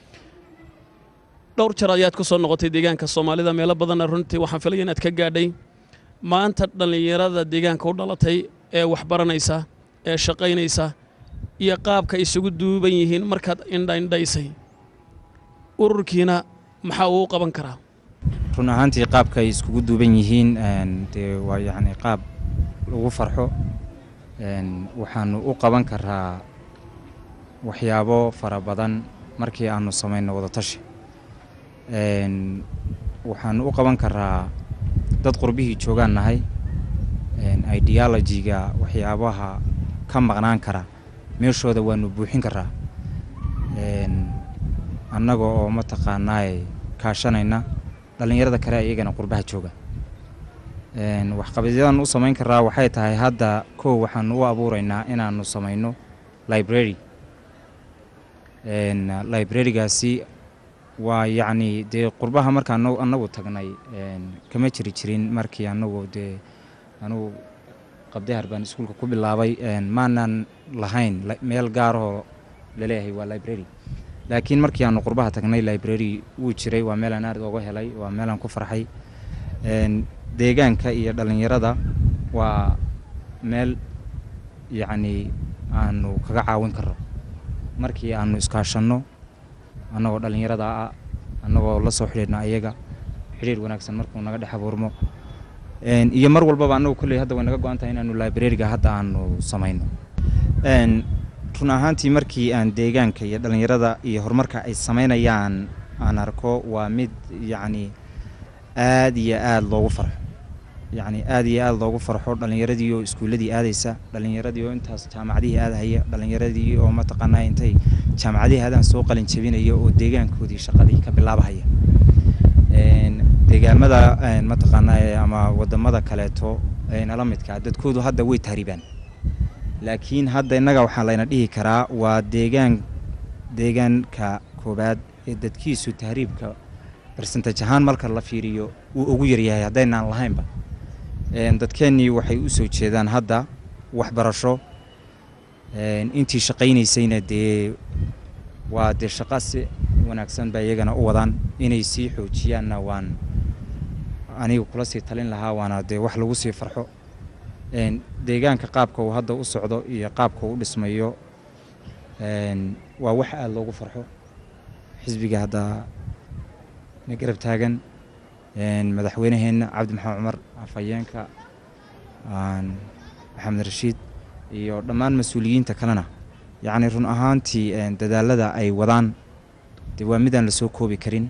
Speaker 7: dhowr jeer ayaad ku soo noqotay deegaanka soomaalida meelo badanna runtii waxaan filaya inaad ka gaadhay maanta dhallinyarada deegaanka u dhalatay ee waxbaranaysa ee shaqaynaysa iyo qaabka isugu duuban yihiin markaad indhaindhaysay ururkiina maxaa uu u qaban karaa
Speaker 6: run ahaantii qaabka ay iskugu duuban yihiin een, dee waa yacni qaab lagu farxo een, waxaanu u qaban karaa waxyaabo fara badan markii aanu samayno wadatashi Een, waxaanu u qaban karaa dad qurbihii joogaan nahay een, ideology-ga waxyaabaha ka maqnaan kara meeshooda waanu buuxin karaa Een, annaga oo mataqaanaaye kaashanayna dhallinyarada kale iyagana qurbaha jooga Een, waxqabadyadan u samayn karaa waxay tahay hadda kow waxaanu u abuureynaa inaanu samayno library Een, library-gaasi waa yacni dee qurbaha marka anagu annagu tagnay een, kama jiri jirin markii annagu dee anugu qabdahar baan iskuulka ku bilaabay een, maanan lahayn li- meel gaaroo laleeyahay waa library laakiin markii aanu qurbaha tagnay library wuu jiray waa meelaan aad uga helay waa meelaan ku farxay Een, deegaanka iyo dhallinyarada waa meel yacni aanu kaga caawin karno markii aanu iskaashanno annagoo dhallinyarada ah annagoo la soo xidhiidhna ayaga xidhiir wanaagsan markuu naga dhex abuurmo Een, iyo mar walbaba annagu kolley hadda way naga go-an tahay inaanu library-ga hadda aanu samayno Een, run ahaantii markii aan deegaanka iyo dhallinyarada iyo horumarka ay samaynayaan aan arko waa mid yacni aad iyo aad loogu farxo yacni aad iyo aad loogu farxo dhallinyaradii oo iskuulladii aadaysa dhallinyaradii oo intaas jaamacadihii aadahaya dhallinyaradii oo mataqaanaa intay jaamacadihii aadaan soo qalin jebinaya oo deegaankoodii shaqadii ka bilaabahaya Een, deegaamada een, mataqaanaa ee ama wadamada kaleeto ee nala midka dadkoodu hadda way tahriibaan laakiin hadda innaga waxaa layna dhihi karaa waa deegaan deegaanka koobaad ee dadkiisu tahriibka barsentaj ahaan marka la fiiriyo wuu ugu yaryahay haddaynaan lahaynba Een, dadkeennii waxay u soo jeedaan hadda waxbarasho Een, intii shaqaynaysayna dee waa dee shaqa si wanaagsan ba iyagana u wadaan inay sii xoojiyaanna waan aniga kula sii talin lahaa waana dee wax lagu sii farxo Een, deegaanka qaabka uu hadda u socdo iyo qaabka uu u dhismayo Een, waa wax aada loogu farxo xisbiga hadda na garab taagan Een, madaxweynaheenna cabdi maxamed cumar afhayeenka aan maxamed rashiid iyo dhammaan mas-uuliyiinta kalena yacni run ahaantii een, dadaalada ay wadaan dee waa midaan lasoo koobi karin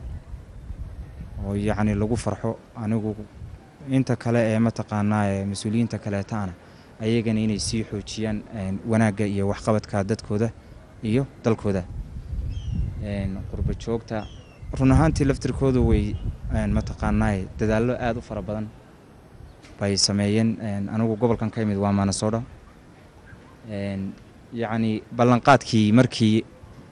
Speaker 6: oo yacni lagu farxo anigu inta kale ee mataqaanaa ee mas-uuliyiinta kaleetaana ayagana inay sii xoojiyaan een, wanaagga iyo waxqabadka dadkooda iyo dalkooda Een, qurbo joogta run ahaantii laftirkoodu way een, mataqaanaa dadaallo aada u fara badan bay sameeyeen Een, anigu gobolkan ka imid waa manasoodha Een, yacni ballanqaadkii markii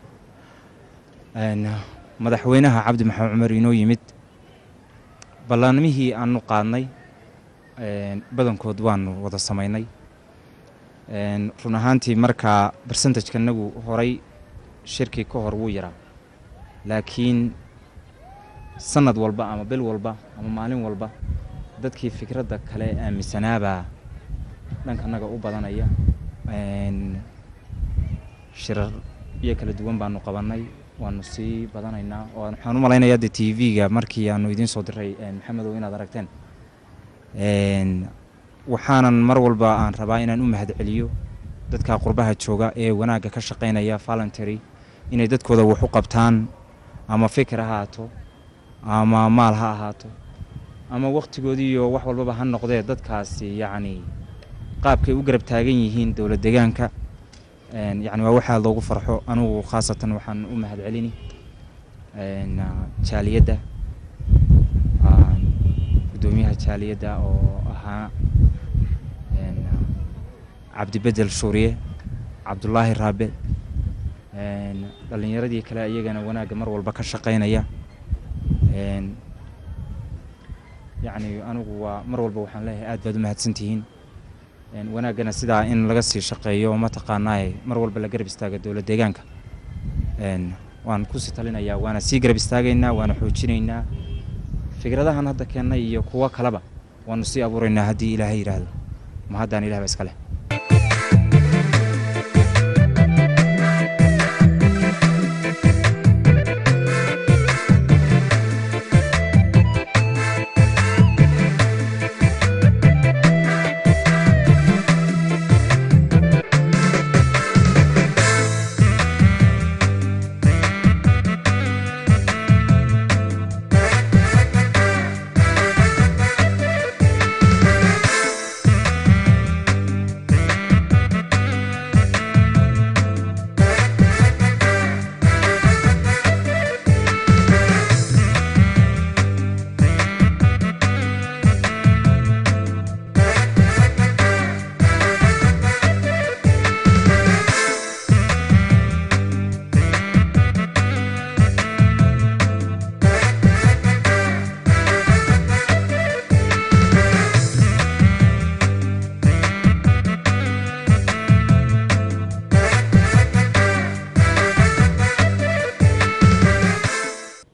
Speaker 6: een, madaxweynaha cabdi maxamed cumar inoo yimid ballanimihii aanu qaadnay een, badankood waanu wada samaynay Een, run ahaantii markaa barsentajka nagu horay shirkii ka hor wuu yaraa laakiin sanad walba ama bil walba ama maalin walba dadkii fikradda kale aaminsanaabaa dhankanaga u badanaya Een, shirar iyo kala duwan baanu qabannay waanu sii badanaynaa oo waxaan u malaynayaa de t v-ga markii aanu idiin soo diray een, maxamedow inaad aragteen Een, waxaanan mar walba aan rabaa inaan u mahadceliyo dadka qurbaha jooga ee wanaagga ka shaqaynaya voluntary inay dadkooda wax u qabtaan ama fikir ha ahaato ama maal ha ahaato ama wakhtigoodii iyo wax walbaba ha noqdee dadkaasi yacni qaabkay u garab taagan yihiin dowlad deegaanka Een, yacni waa waxaa loogu farxo anugu khaasatan waxaan u mahadcelini Een, ah, jaaliyadda ah, guddoomiyaha jaaliyadda oo ahaa Een, ah, cabdibedel shuuriye cabdulaahi raabe Een, dhallinyaradii kale iyagana wanaagga mar walba ka shaqaynaya Een, yacni anigu waa mar walba waxaan leeyahay aad baad u mahadsantihiin Een, wanaaggana sidaa in laga sii shaqeeyo mataqaanaa mar walba la garab istaaga dowlad deegaanka Een, waan kusii talinayaa waana sii garab istaagaynaa waana xoojinaynaa fikradahan hadda keennay iyo kuwo kaleba waanu sii abuuraynaa haddii ilaahay yidhaahdo ma haddaan ilaah ba iska leh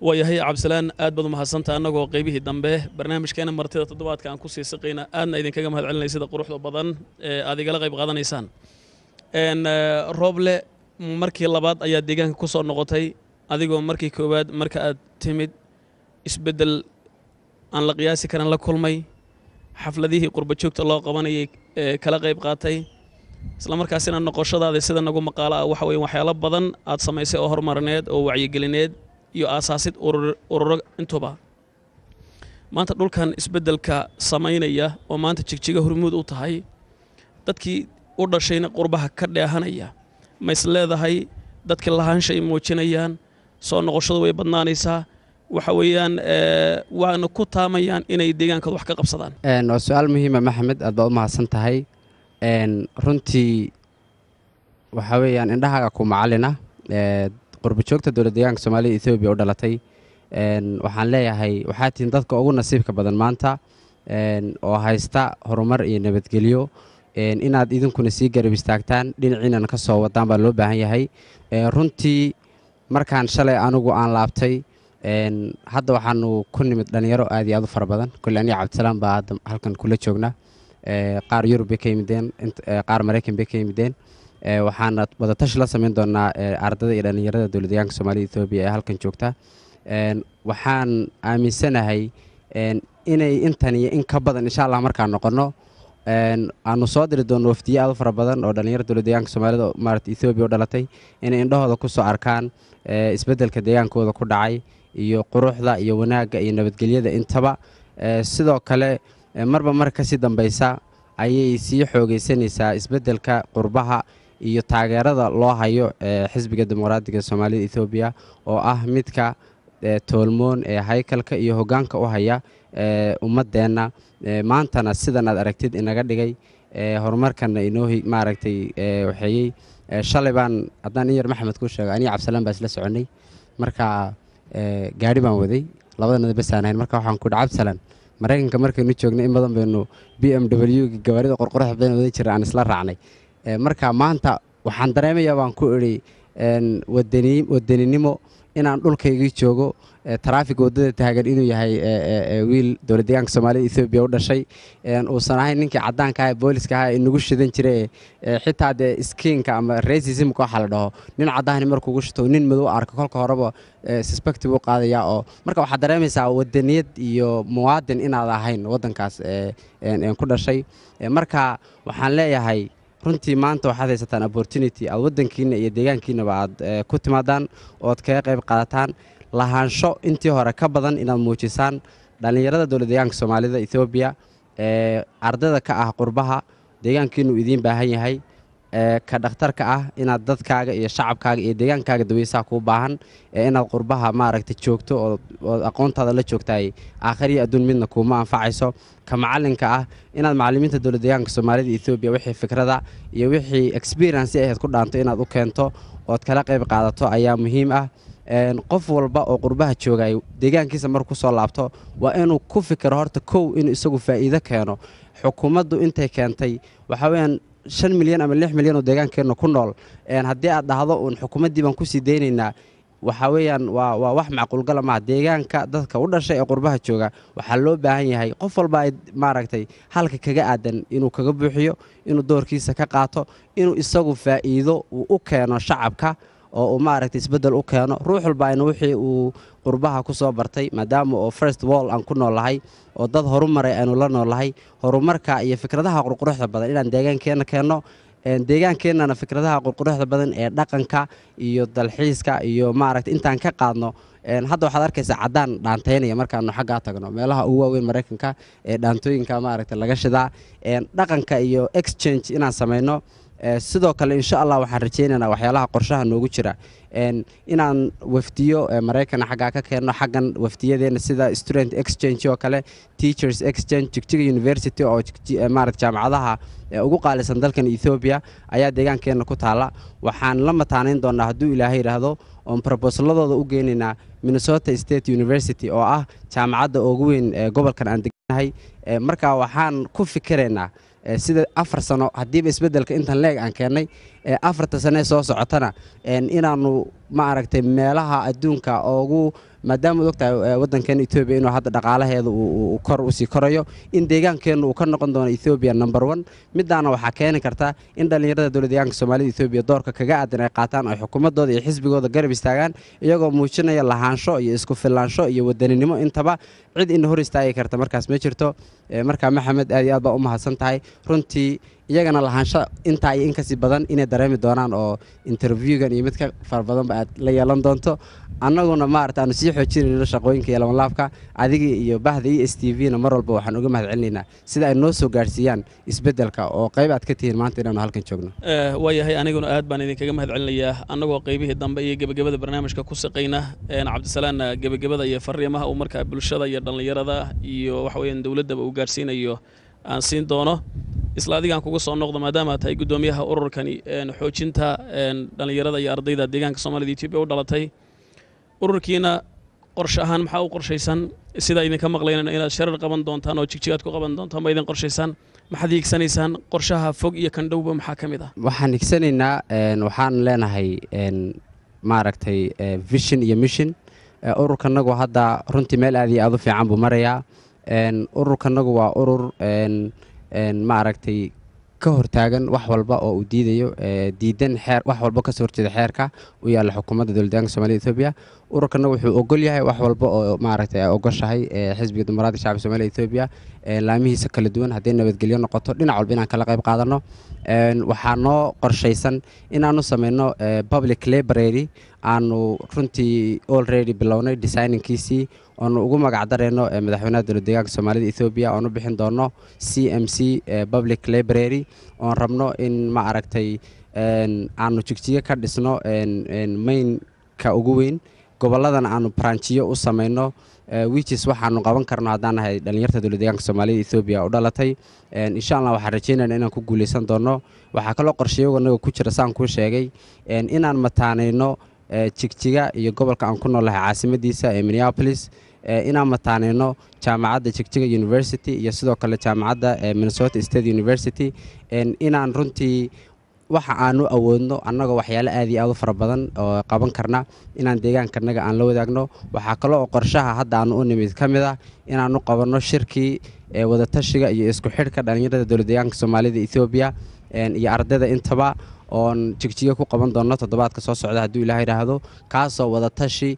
Speaker 7: waayahay cabdisalaan aad baad u mahadsanta annagoo qaybihii dambe barnaamijkeena martida toddobaadka aan kusii siqayna aadna idinkaga mahad celinay sida quruxda badan ee aad igala qayb qaadanaysaan n rooble markii labaad ayaa deegaanka ku soo noqotay adigoo markii koowaad marka aad timid isbeddel aan la qiyaasi karin la kulmay xafladihii qurba joogta loo qabanayay ee kala qayb qaatay isla markaasina noqoshadaada sida nagu maqaalo ah waxa weeye waxyaalo badan aad samaysay oo horumarineed oo wacyigelineed iyo aasaasid ururo intuba maanta dhulkan isbeddelka samaynaya oo maanta jigjiga hormuud u tahay dadkii u dhashayna qurbaha ka dheehanaya ma is leedahay dadkii lahaanshay muujinayaan soo noqoshadu way badnaanaysaa waxa weeyaan waana ku taamayaan inay deegaankooda wax ka qabsadaan
Speaker 3: waa su-aal muhiima maxamed aad baad u mahadsan tahay runtii waxaa weeyaan indhahaaga ku macalina qurbajoogta dowlad deegaanka soomaalida ethoobiya u dhalatay waxaan leeyahay waxaa tihiin dadka ugu nasiibka badan maanta oo haysta horumar iyo nabadgelyo inaad idinkuna sii garab istaagtaan dhinaciinana ka soo wadaan baa loo baahan yahay runtii markaan shalay anigu aan laabtay hadda waxaanu ku nimid dhallinyaro aad iyo aad u fara badan kole aniga cabdisalaam baa hadda halkan kula joognaa qaar yurub bay ka yimideen qaar maraykan bay ka yimideen waxaana wadatashi la samayn doonaa ardada iyo dhallinyarada dowlad deegaanka soomaalida etoobiya ee halkan joogta waxaan aaminsanahay inay intan iyo in ka badan insha allah markaan noqonno aanu soo diri doonno wafdiye aad u fara badan oo dhallinyarada dowlad deegaanka soomaalida maarata ethoobiya u dhalatay inay indhahooda ku soo arkaan isbeddelka deegaankooda ku dhacay iyo quruxda iyo wanaagga iyo nabadgelyada intaba sidoo kale marba mar kasii dambaysa ayay sii xoogaysanaysaa isbeddelka qurbaha iyo taageerada loo hayo xisbiga dimuqraadiga soomaalida ethoobiya oo ah midka toolmoon ee haykalka iyo hoggaanka u haya ummaddeenna maantana sidan aad aragtid inaga dhigay horumarkanna inoo maaragtay waxeeyey shalay baan haddaan in yar maxamed ku sheego aniga cabdisalaan baa isla soconnay marka gaadhi baan waday labadanada basaan ahayn marka waxaan ku dhi cabdisalaan maraykanka markaynu joognay in badan baynu b m w gawaarida qorqorax badan wadan jira aan isla raacnay marka maanta waxaan dareemayaa baan ku idhi wadaninimo inaan dhulkaygii joogo taraafiga waddada taagan inuu yahay wiil dowlad deegaanka soomaalida ethoobiya u dhashay uusan ahayn ninkii caddaanka ah ee booliska ah ee nagu shidan jiray xitaa dee skiinka ama racismka waxa la dhaho nin caddahani markuugu shito nin madow arko kolka horeba suspective u qaadaya oo marka waxaad dareemaysaa wadaniyad iyo muwaadin inaad ahayn waddankaas ku dhashay marka waxaan leeyahay runtii maanta waxaad haysataan opportunity aad waddankiina iyo deegaankiinaba aad ku timaadaan ood kaga qayb qaadataan lahaansho intii hore ka badan inaad muujisaan dhallinyarada dowlad deegaanka soomaalida ethoobiya ee ardayda ka ah qurbaha deegaankiinuu idiin baahan yahay ka dhakhtarka ah inaad dadkaaga iyo shacabkaaga iyo deegaankaaga daweysaha kuu baahan inaad qurbaha maaragta joogto ood aqoontaada la joogtaay aakhiriyo adduun midna kuuma anfacayso ka macalinka ah inaad macallimiinta dowlad deegaanka soomaalida ethoobiya wixii fikrada iyo wixii experience ahayd ku dhaanto inaad u keento ood kala qayb qaadato ayaa muhiim ah qof walba oo qurbaha joogay deegaankiisa markuu kusoo laabto waa inuu ku fikiro horta kow inuu isagu faa'iido keeno xukuumaddu intay keentay waxaa weyaan shan milyan ama lix milyan oo deegaankeenna ku nool haddii aad dhahdo uun xukuumaddii baan kusii deynaynaa waxaa weeyaan waa waa wax macquulgala maha deegaanka dadka u dhashay ee qurbaha jooga waxaa loo baahan yahay qof walba ay maaragtay halka kaga aadan inuu kaga buuxiyo inuu doorkiisa ka qaato inuu isagu faa'iido uu u keeno shacabka oo uu maaragtay isbeddel u keeno ruux walba ayna wixii uu qurbaha ku soo bartay maadaama oo first wall aan ku noolahay oo dad horumaray aynu la noolahay horumarka iyo fikradaha qurquruxda badan inaan deegaankeenna keenno deegaankeenana fikradaha qurquruxda badan ee dhaqanka iyo dalxiiska iyo maaragta intaan ka qaadno hadda waxaad arkaysaa caddaan dhaantaynaya markaanu xaggaa tagno meelaha ugu waaweyn maraykanka ee dhaantooyinka maaragta laga shidaa dhaqanka iyo exchange inaan samayno sidoo kale insha allah waxaan rajaynaynaa waxyaalaha qorshaha noogu jira inaan wafdiyo maraykana xaggaa ka keenno xaggan wafdiyadeena sida student exchange oo kale teachers exchange jigjiga university oo maarata jaamacadaha ugu qaalisan dalkan ethoobiya ayaa deegaankeenna ku taalla waxaan la mataanayn doonaa hadduu ilaahay yidhaahdo oon brobosaladooda u geynaynaa minnesota state university oo ah jaamacadda ugu weyn ee gobolkan aan deganahay marka waxaan ku fikiraynaa sida afar sano haddiiba isbeddelka intan leeg aan keennay ee afarta sane soo socotana inaanu ma aragtay meelaha adduunka ugu maadaama ad ogtahay waddankeena etoobiya inuu hadda dhaqaalaheeda uu kor usii korayo in deegaankeennu uu ka noqon doono ethoobiya number one midaana waxaa keeni karta in dhallinyarada dowlad deegaanka soomaalida etoobiya doorka kaga aadan ay qaataan ay xukuumadooda iyo xisbigooda garab istaagaan iyagoo muujinaya lahaansho iyo isku filaansho iyo wadaninimo intaba cid ina hor istaagi karta markaas ma jirto markaa maxamed aad iyo aad baa u mahadsan tahay runtii iyagana lahaansho intaa iyo inkasii badan inay dareemi doonaan oo interviewgan iyo mid ka fara badanba aad la yeelan doonto annaguna maarata aanu sii xoojinayno shaqooyinka iyo labanlaabka adigii iyo bahda e s t v-na mar walba waxaan uga mahad celinaynaa sida ay noo soo gaadhsiiyaan isbeddelka oo qayb aad ka tihiin maanta inaanu halkan joogno
Speaker 7: waayahay aniguna aad baan idinkaga mahad celinayaa annagoo qaybihii dambe iyo gebagabada barnaamijka ku saqayna cabdisalaan gebagabada iyo fariimaha uu markaa bulshada iyo dhallinyarada iyo waxa weeyaan dowladdaba uu gaadhsiinayo aan siin doono isla adigaan kuga soo noqdo maadaama tahay guddoomiyaha ururkani xoojinta dhallinyarada iyo ardayda deegaanka soomaalida etoobiya u dhalatay ururkiina qorshe ahaan maxaa u qorshaysan sidaa idinka maqlaynayno inaad sharar qaban doontaan oo jigjigaad ku qaban doontaan ma idin qorshaysaan maxaad hiigsanaysaan qorshaha fog iyo kan dhowba maxaa ka mid ah
Speaker 3: waxaan higsanaynaa waxaan leenahay maaragtay vision iyo mission ururkanagu hadda runtii meel aad iyo aad u fiican buu marayaa ururkanagu waa urur maaragtay ka hortaagan wax walba oo uu diidayo diidan xeer wax walba kasoo horjeeda xeerka u yaalla xukuumadda dowladdeeganka somalida etoobiya ururkana wuxuu ogol yahay wax walba oo maaragtay ay ogoshahay xisbiga dimuqraadiga shacabka soomaalida etoobiya laamihiisa kala duwan hadday nabadgelyo noqoto dhinac walba inaan kala qayb qaadano waxaa noo qorshaysan inaanu sameyno public library aanu runtii already bilownay designingkiisii oonu ugu magac darayno madaxweynaha dowlad deegaanka soomaalida etoobiya oonu bixin doono c m c public library oon rabno in ma aragtay aanu jigjiyo ka dhisno mainka ugu weyn gobolladana aanu branjiyo u samayno wichis waxaanu qaban karno haddaan nahay dhallinyarta dowlad deegaanka soomaalida etoobiya u dhalatay insha allah waxaan rajeynayna inaan ku guuleysan doono waxaa kaloo qorshayago naga ku jira saan kuu sheegay inaan mataanayno jigjiga iyo gobolka aan ku noolahay caasimadiisa ee minneapolis inaan mataanayno jaamacadda jigjiga university iyo sidoo kale jaamacadda minnesota state university inaan runtii waxa aanu awoodno annagoo waxyaale aad iyo aad u fara badan oo qaban karna inaan deegaankanaga aan la wadaagno waxaa kale oo qorshaha hadda aanu u nimid ka mid ah inaanu qabanno shirkii wadatashiga iyo isku xidhka dhallinyarada dowlad deegaanka soomaalida etoobiya iyo ardayda intaba oon jigjiga ku qaban doonno toddobaadka soo socda hadduu ilaah yidhaahdo kaasoo wadatashi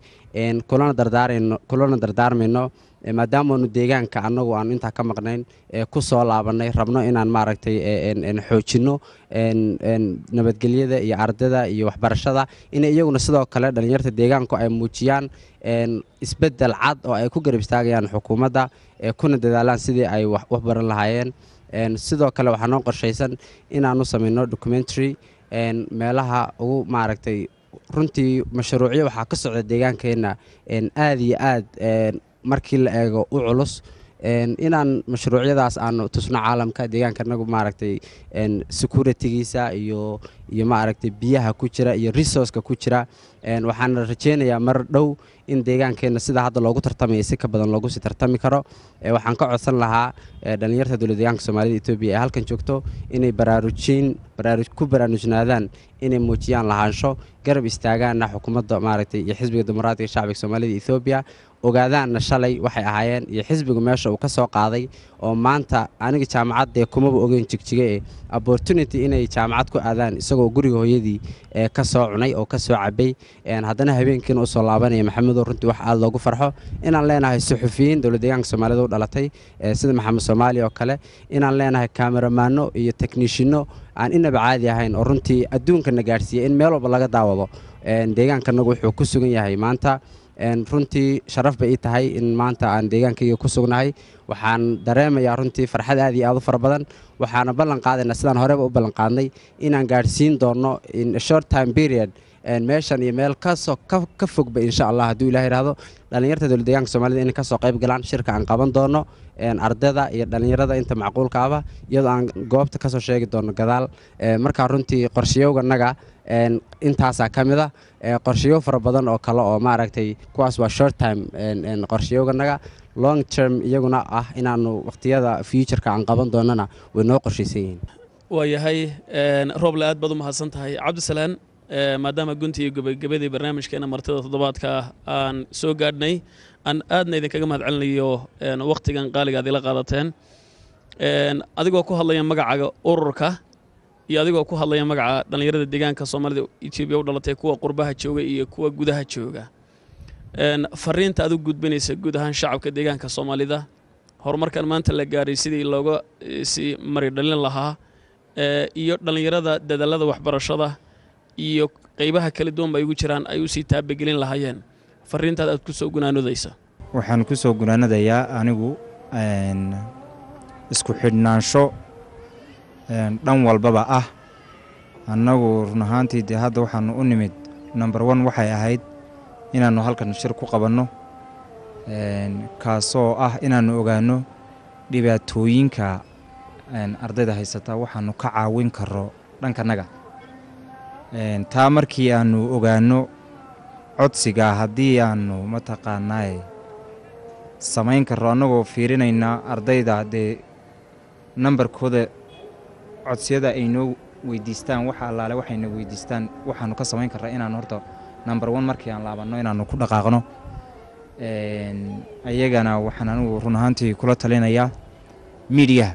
Speaker 3: kulana dardaarmayno maadaamaanu deegaanka annagu aanu intaa ka maqnayn ku soo laabannay rabno inaan maaragtay xoojinno nabadgelyada iyo ardada iyo waxbarashada inay iyaguna sidoo kale dhallinyarta deegaanku ay muujiyaan isbeddel cad oo ay ku garab istaagayaan xukuumadda kuna dadaalaan sidii ay wax baran lahaayeen sidoo kale waxaa noo qorshaysan inaanu samayno documentary meelaha ugu maaragtay runtii mashruucyo waxaa ka socda deegaankeenna aad iyo aad markii la eego u culus inaan mashruucyadaas aanu tusno caalamka deegaanka nagu maaragtay securitigiisa iyo iyo maaragtay biyaha ku jira iyo resourceka ku jira waxaana rajeynayaa mar dhow in deegaankeenna sida hadda loogu tartamaya si ka badan loogu sii tartami karo waxaan ka codsan lahaa dhallinyarta dowlad deegaanka soomaalida etoobiya ee halkan joogto inay baraarujiin ku baraarujnaadaan inay muujiyaan lahaansho garab istaagaanna xukuumadda maaragtay iyo xisbiga dimuqraadiga shacbiga soomaalida etoobiya ogaadaanna shalay waxay ahaayeen iyo xisbigu meesha uu ka soo qaaday oo maanta aniga jaamacaddee kumaba ogeyn jigjiga ee opportunity inay jaamacad ku aadaan isagoo guriga hooyadii ee ka soo cunay oo ka soo cabay haddana habeenkiina usoo laabanaya maxamedow runtii wax aada loogu farxo inaan leenahay suxufiyiin dowlad deegaanka soomaalida u dhalatay sida maxamed soomaali oo kale inaan leenahay kameramaano iyo teknishinno aan inaba caadi ahayn oo runtii adduunkana gaadhsiiya in meel walba laga daawado deegaankanagu wuxuu ku sugan yahay maanta runtii sharaf bay ii tahay in maanta aan deegaankayga ku sugnahay waxaan dareemayaa runtii farxad aad iyo aad u fara badan waxaana ballan qaadaynaa sidaan horeba u ballan qaadnay inaan gaadhsiin doono in short time period meeshan iyo meel kasoo ka fogba insha allah hadduu ilah yidhaahdo dhallinyarta dowlad deegaanka soomaalida inay kasoo qayb galaan shirka aan qaban doono ardayda iyo dhallinyarada inta macquulka aba iyadoo aan goobta kasoo sheegi doono gadaal markaa runtii qorshayowganaga intaasaa ka mid a qorshayo fara badan oo kale oo maaragtay kuwaas waa short time qorshayowganaga long term iyaguna ah inaanu waqtiyada futureka aan qaban doonana way noo qorshaysan yihiin
Speaker 7: waayahay rooble aad baad u mahadsan tahay cabdisalaan maadaama gunti iyo gebagabadii barnaamijkeena martida toddobaadka aan soo gaadhnay aan aadna idinkaga mahad celinayo wakhtigan qaaliga aad ila qaadateen adigoo ku hadlaya magacaga ururka iyo adigoo ku hadlaya magaca dhallinyarada deegaanka soomaalida etoobiya u dhalatay kuwa qurbaha jooga iyo kuwa gudaha jooga fariinta aad u gudbinaysa guud ahaan shacabka deegaanka soomaalida horumarkan maanta la gaaray sidii looga sii mari dhalin lahaa iyo dhallinyarada dadaalada waxbarashada iyo qeybaha kala duwan ba ay ugu jiraan ay usii taabagelin lahaayeen fariintaad aad ku soo gunaanodaysa
Speaker 6: waxaan ku soo gunaanadayaa anigu isku xidhnaansho dhan walbaba ah annagu run ahaantii dee hadda waxaanu u nimid number one waxay ahayd inaannu halkan shir ku qabanno kaasoo ah inaannu ogaanno dhibaatooyinka ardayda haysata waxaannu ka caawin karo dhankanaga taa markii aannu ogaanno codsiga haddii aannu mataqaanaaye samayn karro annagoo fiirinaynaa ardayda dee nambarkooda codsiyada ay noo weydiistaan waxa allaale waxayna weydiistaan waxaannu ka samayn karraa inaannu horta number one markii aan laabanno inaannu ku dhaqaaqno ayagana waxaan anigu run ahaantii kula talinayaa miidiyaha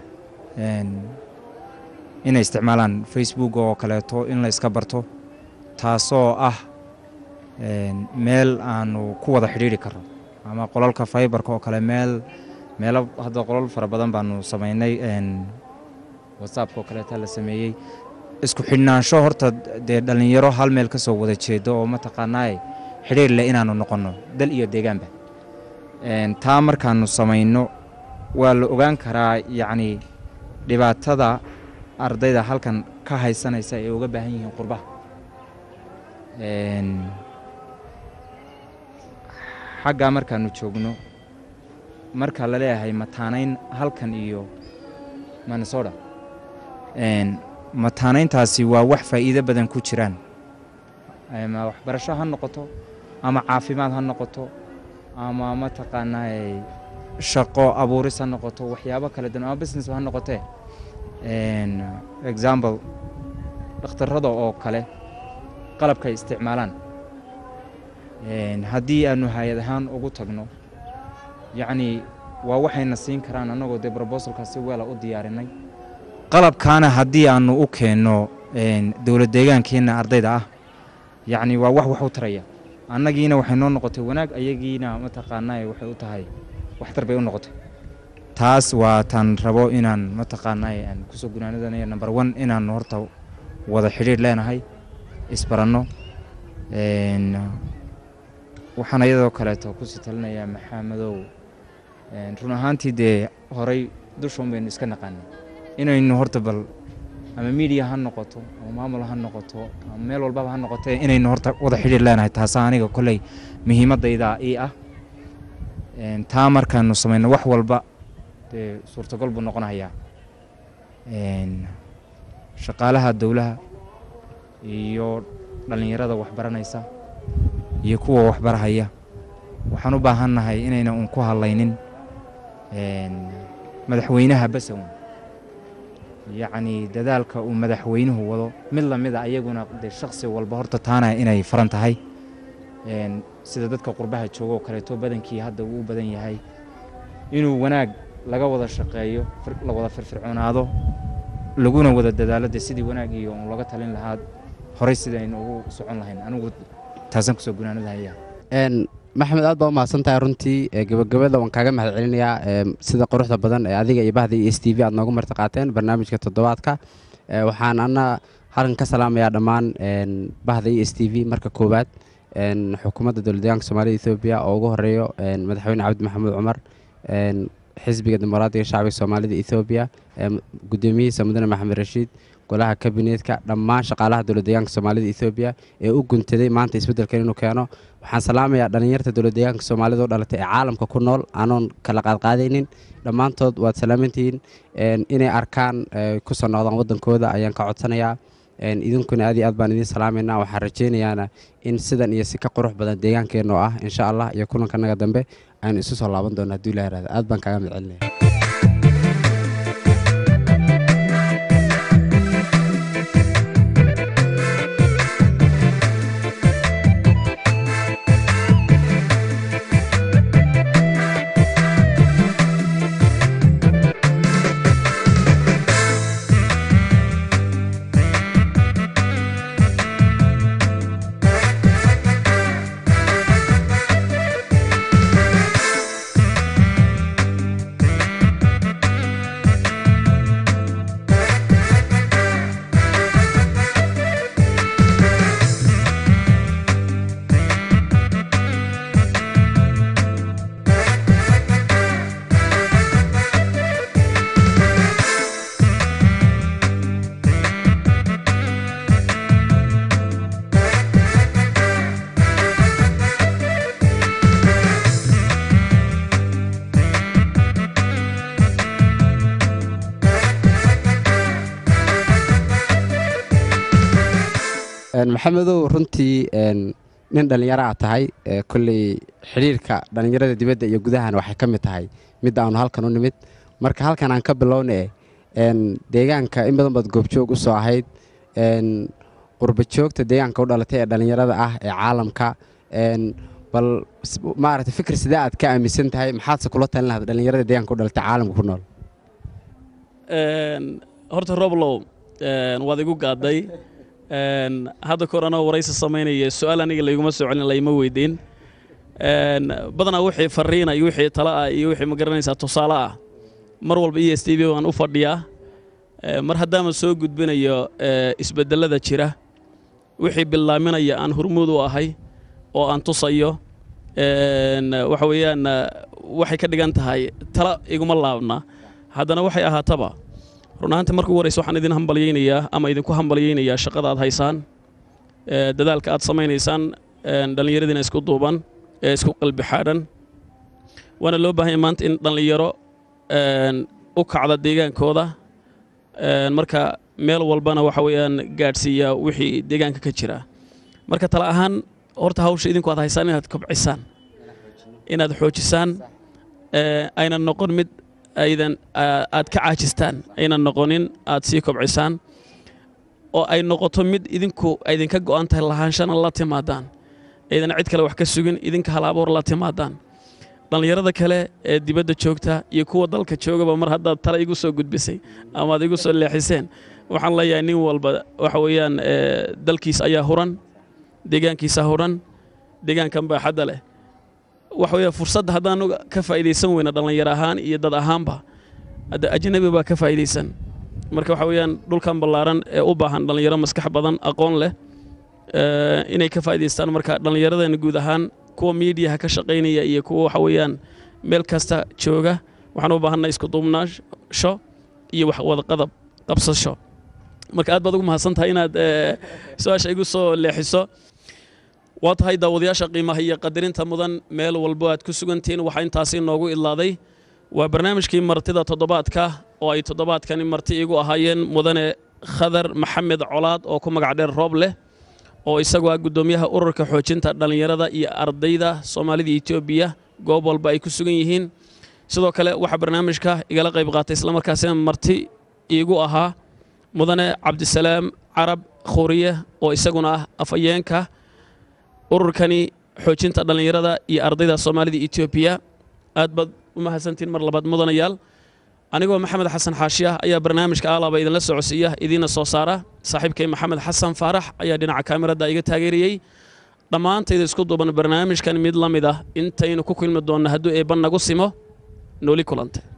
Speaker 6: inay isticmaalaan facebook oo kaleeto in la iska barto taasoo ah meel aanu ku wada xidhiiri karno ama qolalka faibarka oo kale meel meelo hadda qolal fara badan baanu samaynay whatsappka oo kaleeta la sameeyey isku xidhnaansho horta dee dhallinyaro hal meel ka soo wada jeedo oo mataqaanaaye xidhiir leh inaannu noqonno dal iyo deegaanba taa markaannu samayno waa la ogaan karaa yacnii dhibaatada ardayda halkan ka haysanaysa ay uga baahan yihiin qurbaha xaggaa markaannu joogno marka la leeyahay mataanayn halkan iyo minnesota mataanayntaasi waa wax faa'iido badan ku jiraan ama waxbarasho ha noqoto ama caafimaad ha noqoto ama mataqaanaa shaqo abuuris ha noqoto waxyaabo kala duwan ama business ha noqotee example dhakhtarrada oo kale qalabkay isticmaalaan haddii aanu hay-ad ahaan ugu tagno yacnii waa waxayna siin karaan annagoo dee brobosalka si weela u diyaarinay qalabkaana haddii aannu u keenno dowlad deegaankeenna ardayda ah yacnii waa wax wax u taraya annagiina waxay noo noqotay wanaag ayagiina mataqaanaa waxay u tahay waxtar bay u noqotay taas waa taan rabo inaan mataqaanaa aan kusoo gunaanadanayo number one inaan horta wada xidhiir leenahay isbaranno waxaan iyadoo kaleeto kusii talinayaa maxamadow run ahaantii dee horay dushoon baynu iska naqaanay inaynu horta bal ama miidiya ha noqoto ama maamul ha noqoto ama meel walbaba ha noqotee inaynu horta wada xidhiir leenahay taasaa aniga kolley muhiimaddayda ii ah taa markaanu samayno wax walba dee suurtagol buu noqonayaa shaqaalaha dowlaha iyo dhallinyarada waxbaranaysa iyo kuwa waxbarahaya waxaan u baahannahay inayna uun ku hadlaynin madaxweynaha basawn yacnii dadaalka uu madaxweynuhu wado mid lamida ayaguna dee shakhsi walba horta taana inay faran tahay sida dadka qurbaha jooga oo kaleeto badankii hadda uu u badan yahay inuu wanaag laga wada shaqeeyo la wada firfircoonaado laguna wada dadaalo dee sidii wanaag iyo un laga talin lahaa horey sida aynu ugu socon lahayn anigu taasaan kusoo gunaanadahaya
Speaker 3: maxamed aad baa u mahadsan tahay runtii gebagabada waan kaaga mahad celinayaa sida quruxda badan ee adiga iyo bahda iyo s t v aad noogu marti qaateen barnaamijka toddobaadka waxaan ana halkan ka salaamayaa dhammaan bahda iyo s t v marka koowaad xukuumadda dowladdeegaanka soomaalida ethoobiya oo ugu horeeyo madaxweyne cabdi maxamuud cumar xisbiga dimuqraadiga shacbiga soomaalida ethoobiya gudoomiyihiisa mudane maxamed rashiid golaha kabineetka dhammaan shaqaalaha dowladdeegaanka soomaalida ethoobiya ee u guntaday maanta isbeddelkan inuu keeno waxaan salaamayaa dhallinyarta dowladdeegaanka soomaalida oo dhalatay ee caalamka ku nool aanoon kala qaadqaadaynin dhammaantood waad salaamantihiin inay arkaan kusoo noqdaan waddankooda ayaan ka codsanayaa idinkuna aad iyo aad baan idiin salaamaynaa waxaan rajaynayaana in sidan iyo si ka qurux badan deegaankeenna oo ah insha allah iyo kulankanaga dambe aynu isu soo laaban doona hadduu ilaha ihahda aad baan kaaga mahad celinaya maxamedow runtii nin dhallinyaro aad tahay kolley xidhiirka dhallinyarada dibadda iyo gudahana waxay ka mid tahay mid aanu halkan u nimid marka halkan aan ka bilowna deegaanka in badan baad goobjoog u soo ahayd qurbajoogta deegaanka u dhalatay ee dhallinyarada ah ee caalamka bal maaragtay fikir sidee aad ka aaminsan tahay maxaadse kula talin lahayd dhallinyarada deegaanka u dhalatay caalamka ku nool
Speaker 7: horta roblow waad igu gaadday hadda kor anoo waraysi samaynaya su-aal aniga layguma soo celin layma weydiin badanaa wixii fariina iyo wixii tala ah iyo wixii ma garanaysaa tusaale ah mar walba e s t v waan u fadhiyaa mar haddaama soo gudbinayo isbedelada jira wixii bilaaminaya aan hurmuud u ahay oo aan tusayo waxa weeyaan waxay ka dhigan tahay tala iguma laabna haddana waxay ahaataba run ahaantii marka ugu horeysa waxaan idin hambalyaynayaa ama idinku hambalyaynayaa shaqada aad haysaan dadaalka aad samaynaysaan dhallinyaradiina isku duuban ee isku qalbi xaadhan waana loo baahanya maanta in dhallinyaro u kacda deegaankooda marka meel walbana waxa weeyaan gaadhsiiya wixii deegaanka ka jira marka tala ahaan horta hawsha idinku aad haysaan inaad kobcisaan inaad xoojisaan aynan noqon mid aydan aad ka caajistaan aynan noqonin aad sii kobcisaan oo ay noqoto mid idinku aydinka go'an tahay lahaanshana la timaadaan aydan cid kale wax ka sugin idinka halaboor la timaadaan dhallinyarada kale ee dibadda joogta iyo kuwa dalka joogaba mar haddaad tala igu soo gudbisay ama aad igu soo leexiseen waxaan leeyahay nin walba waxa weeyaan dalkiis ayaa huran deegaankiisa huran deegaankan baaxadda leh waxa weeye fursadda haddaanu ka faa'iidaysan weyna dhallinyaro ahaan iyo dad ahaanba hadda ajnabi baa ka faa'iidaysan marka waxa weeyaan dhulkan ballaaran ee u baahan dhallinyaro maskax badan aqoon leh inay ka faa'iidaystaan marka dhallinyaradeenna guud ahaan kuwa miidiyaha ka shaqaynaya iyo kuwa waxa weeyaan meel kasta jooga waxaan u baahanay isku duubnaasho iyo wax wadaqadab qabsasho marka aad baad ugu mahadsan tahay inaad su-aasha igu soo leexiso waa tahay daawadayaasha qiimaha iyo qadarinta mudan meel walbo aad ku sugantihiin waxaa intaasi noogu idlaaday waa barnaamijkii martida toddobaadka oo ay toddobaadkani marti igu ahaayeen mudane khadar maxamed colaad oo ku magac dheer roob leh oo isagu ah guddoomiyaha ururka xoojinta dhallinyarada iyo ardayda soomaalida etoobiya goob walba ay ku sugan yihiin sidoo kale waxaa barnaamijka igala qayb qaatay islamarkaasina marti iigu ahaa mudane cabdisalaam carab khuuriye oo isaguna ah afhayeenka ururkani xoojinta dhallinyarada iyo ardayda soomaalida etoobiya aad baad u mahadsantiin mar labaad mudanayaal anigoo maxamed xasan xaashi ah ayaa barnaamijka aalaaba idinla socodsiiya idiina soo saara saaxiibkay maxamed xasan faarax ayaa dhinaca kaamirada iga taageerayey dhammaantayda isku duuban barnaamijkan mid la mid ah intaynu ku kulmi doonno hadduu eebban nagu simo nooli kulante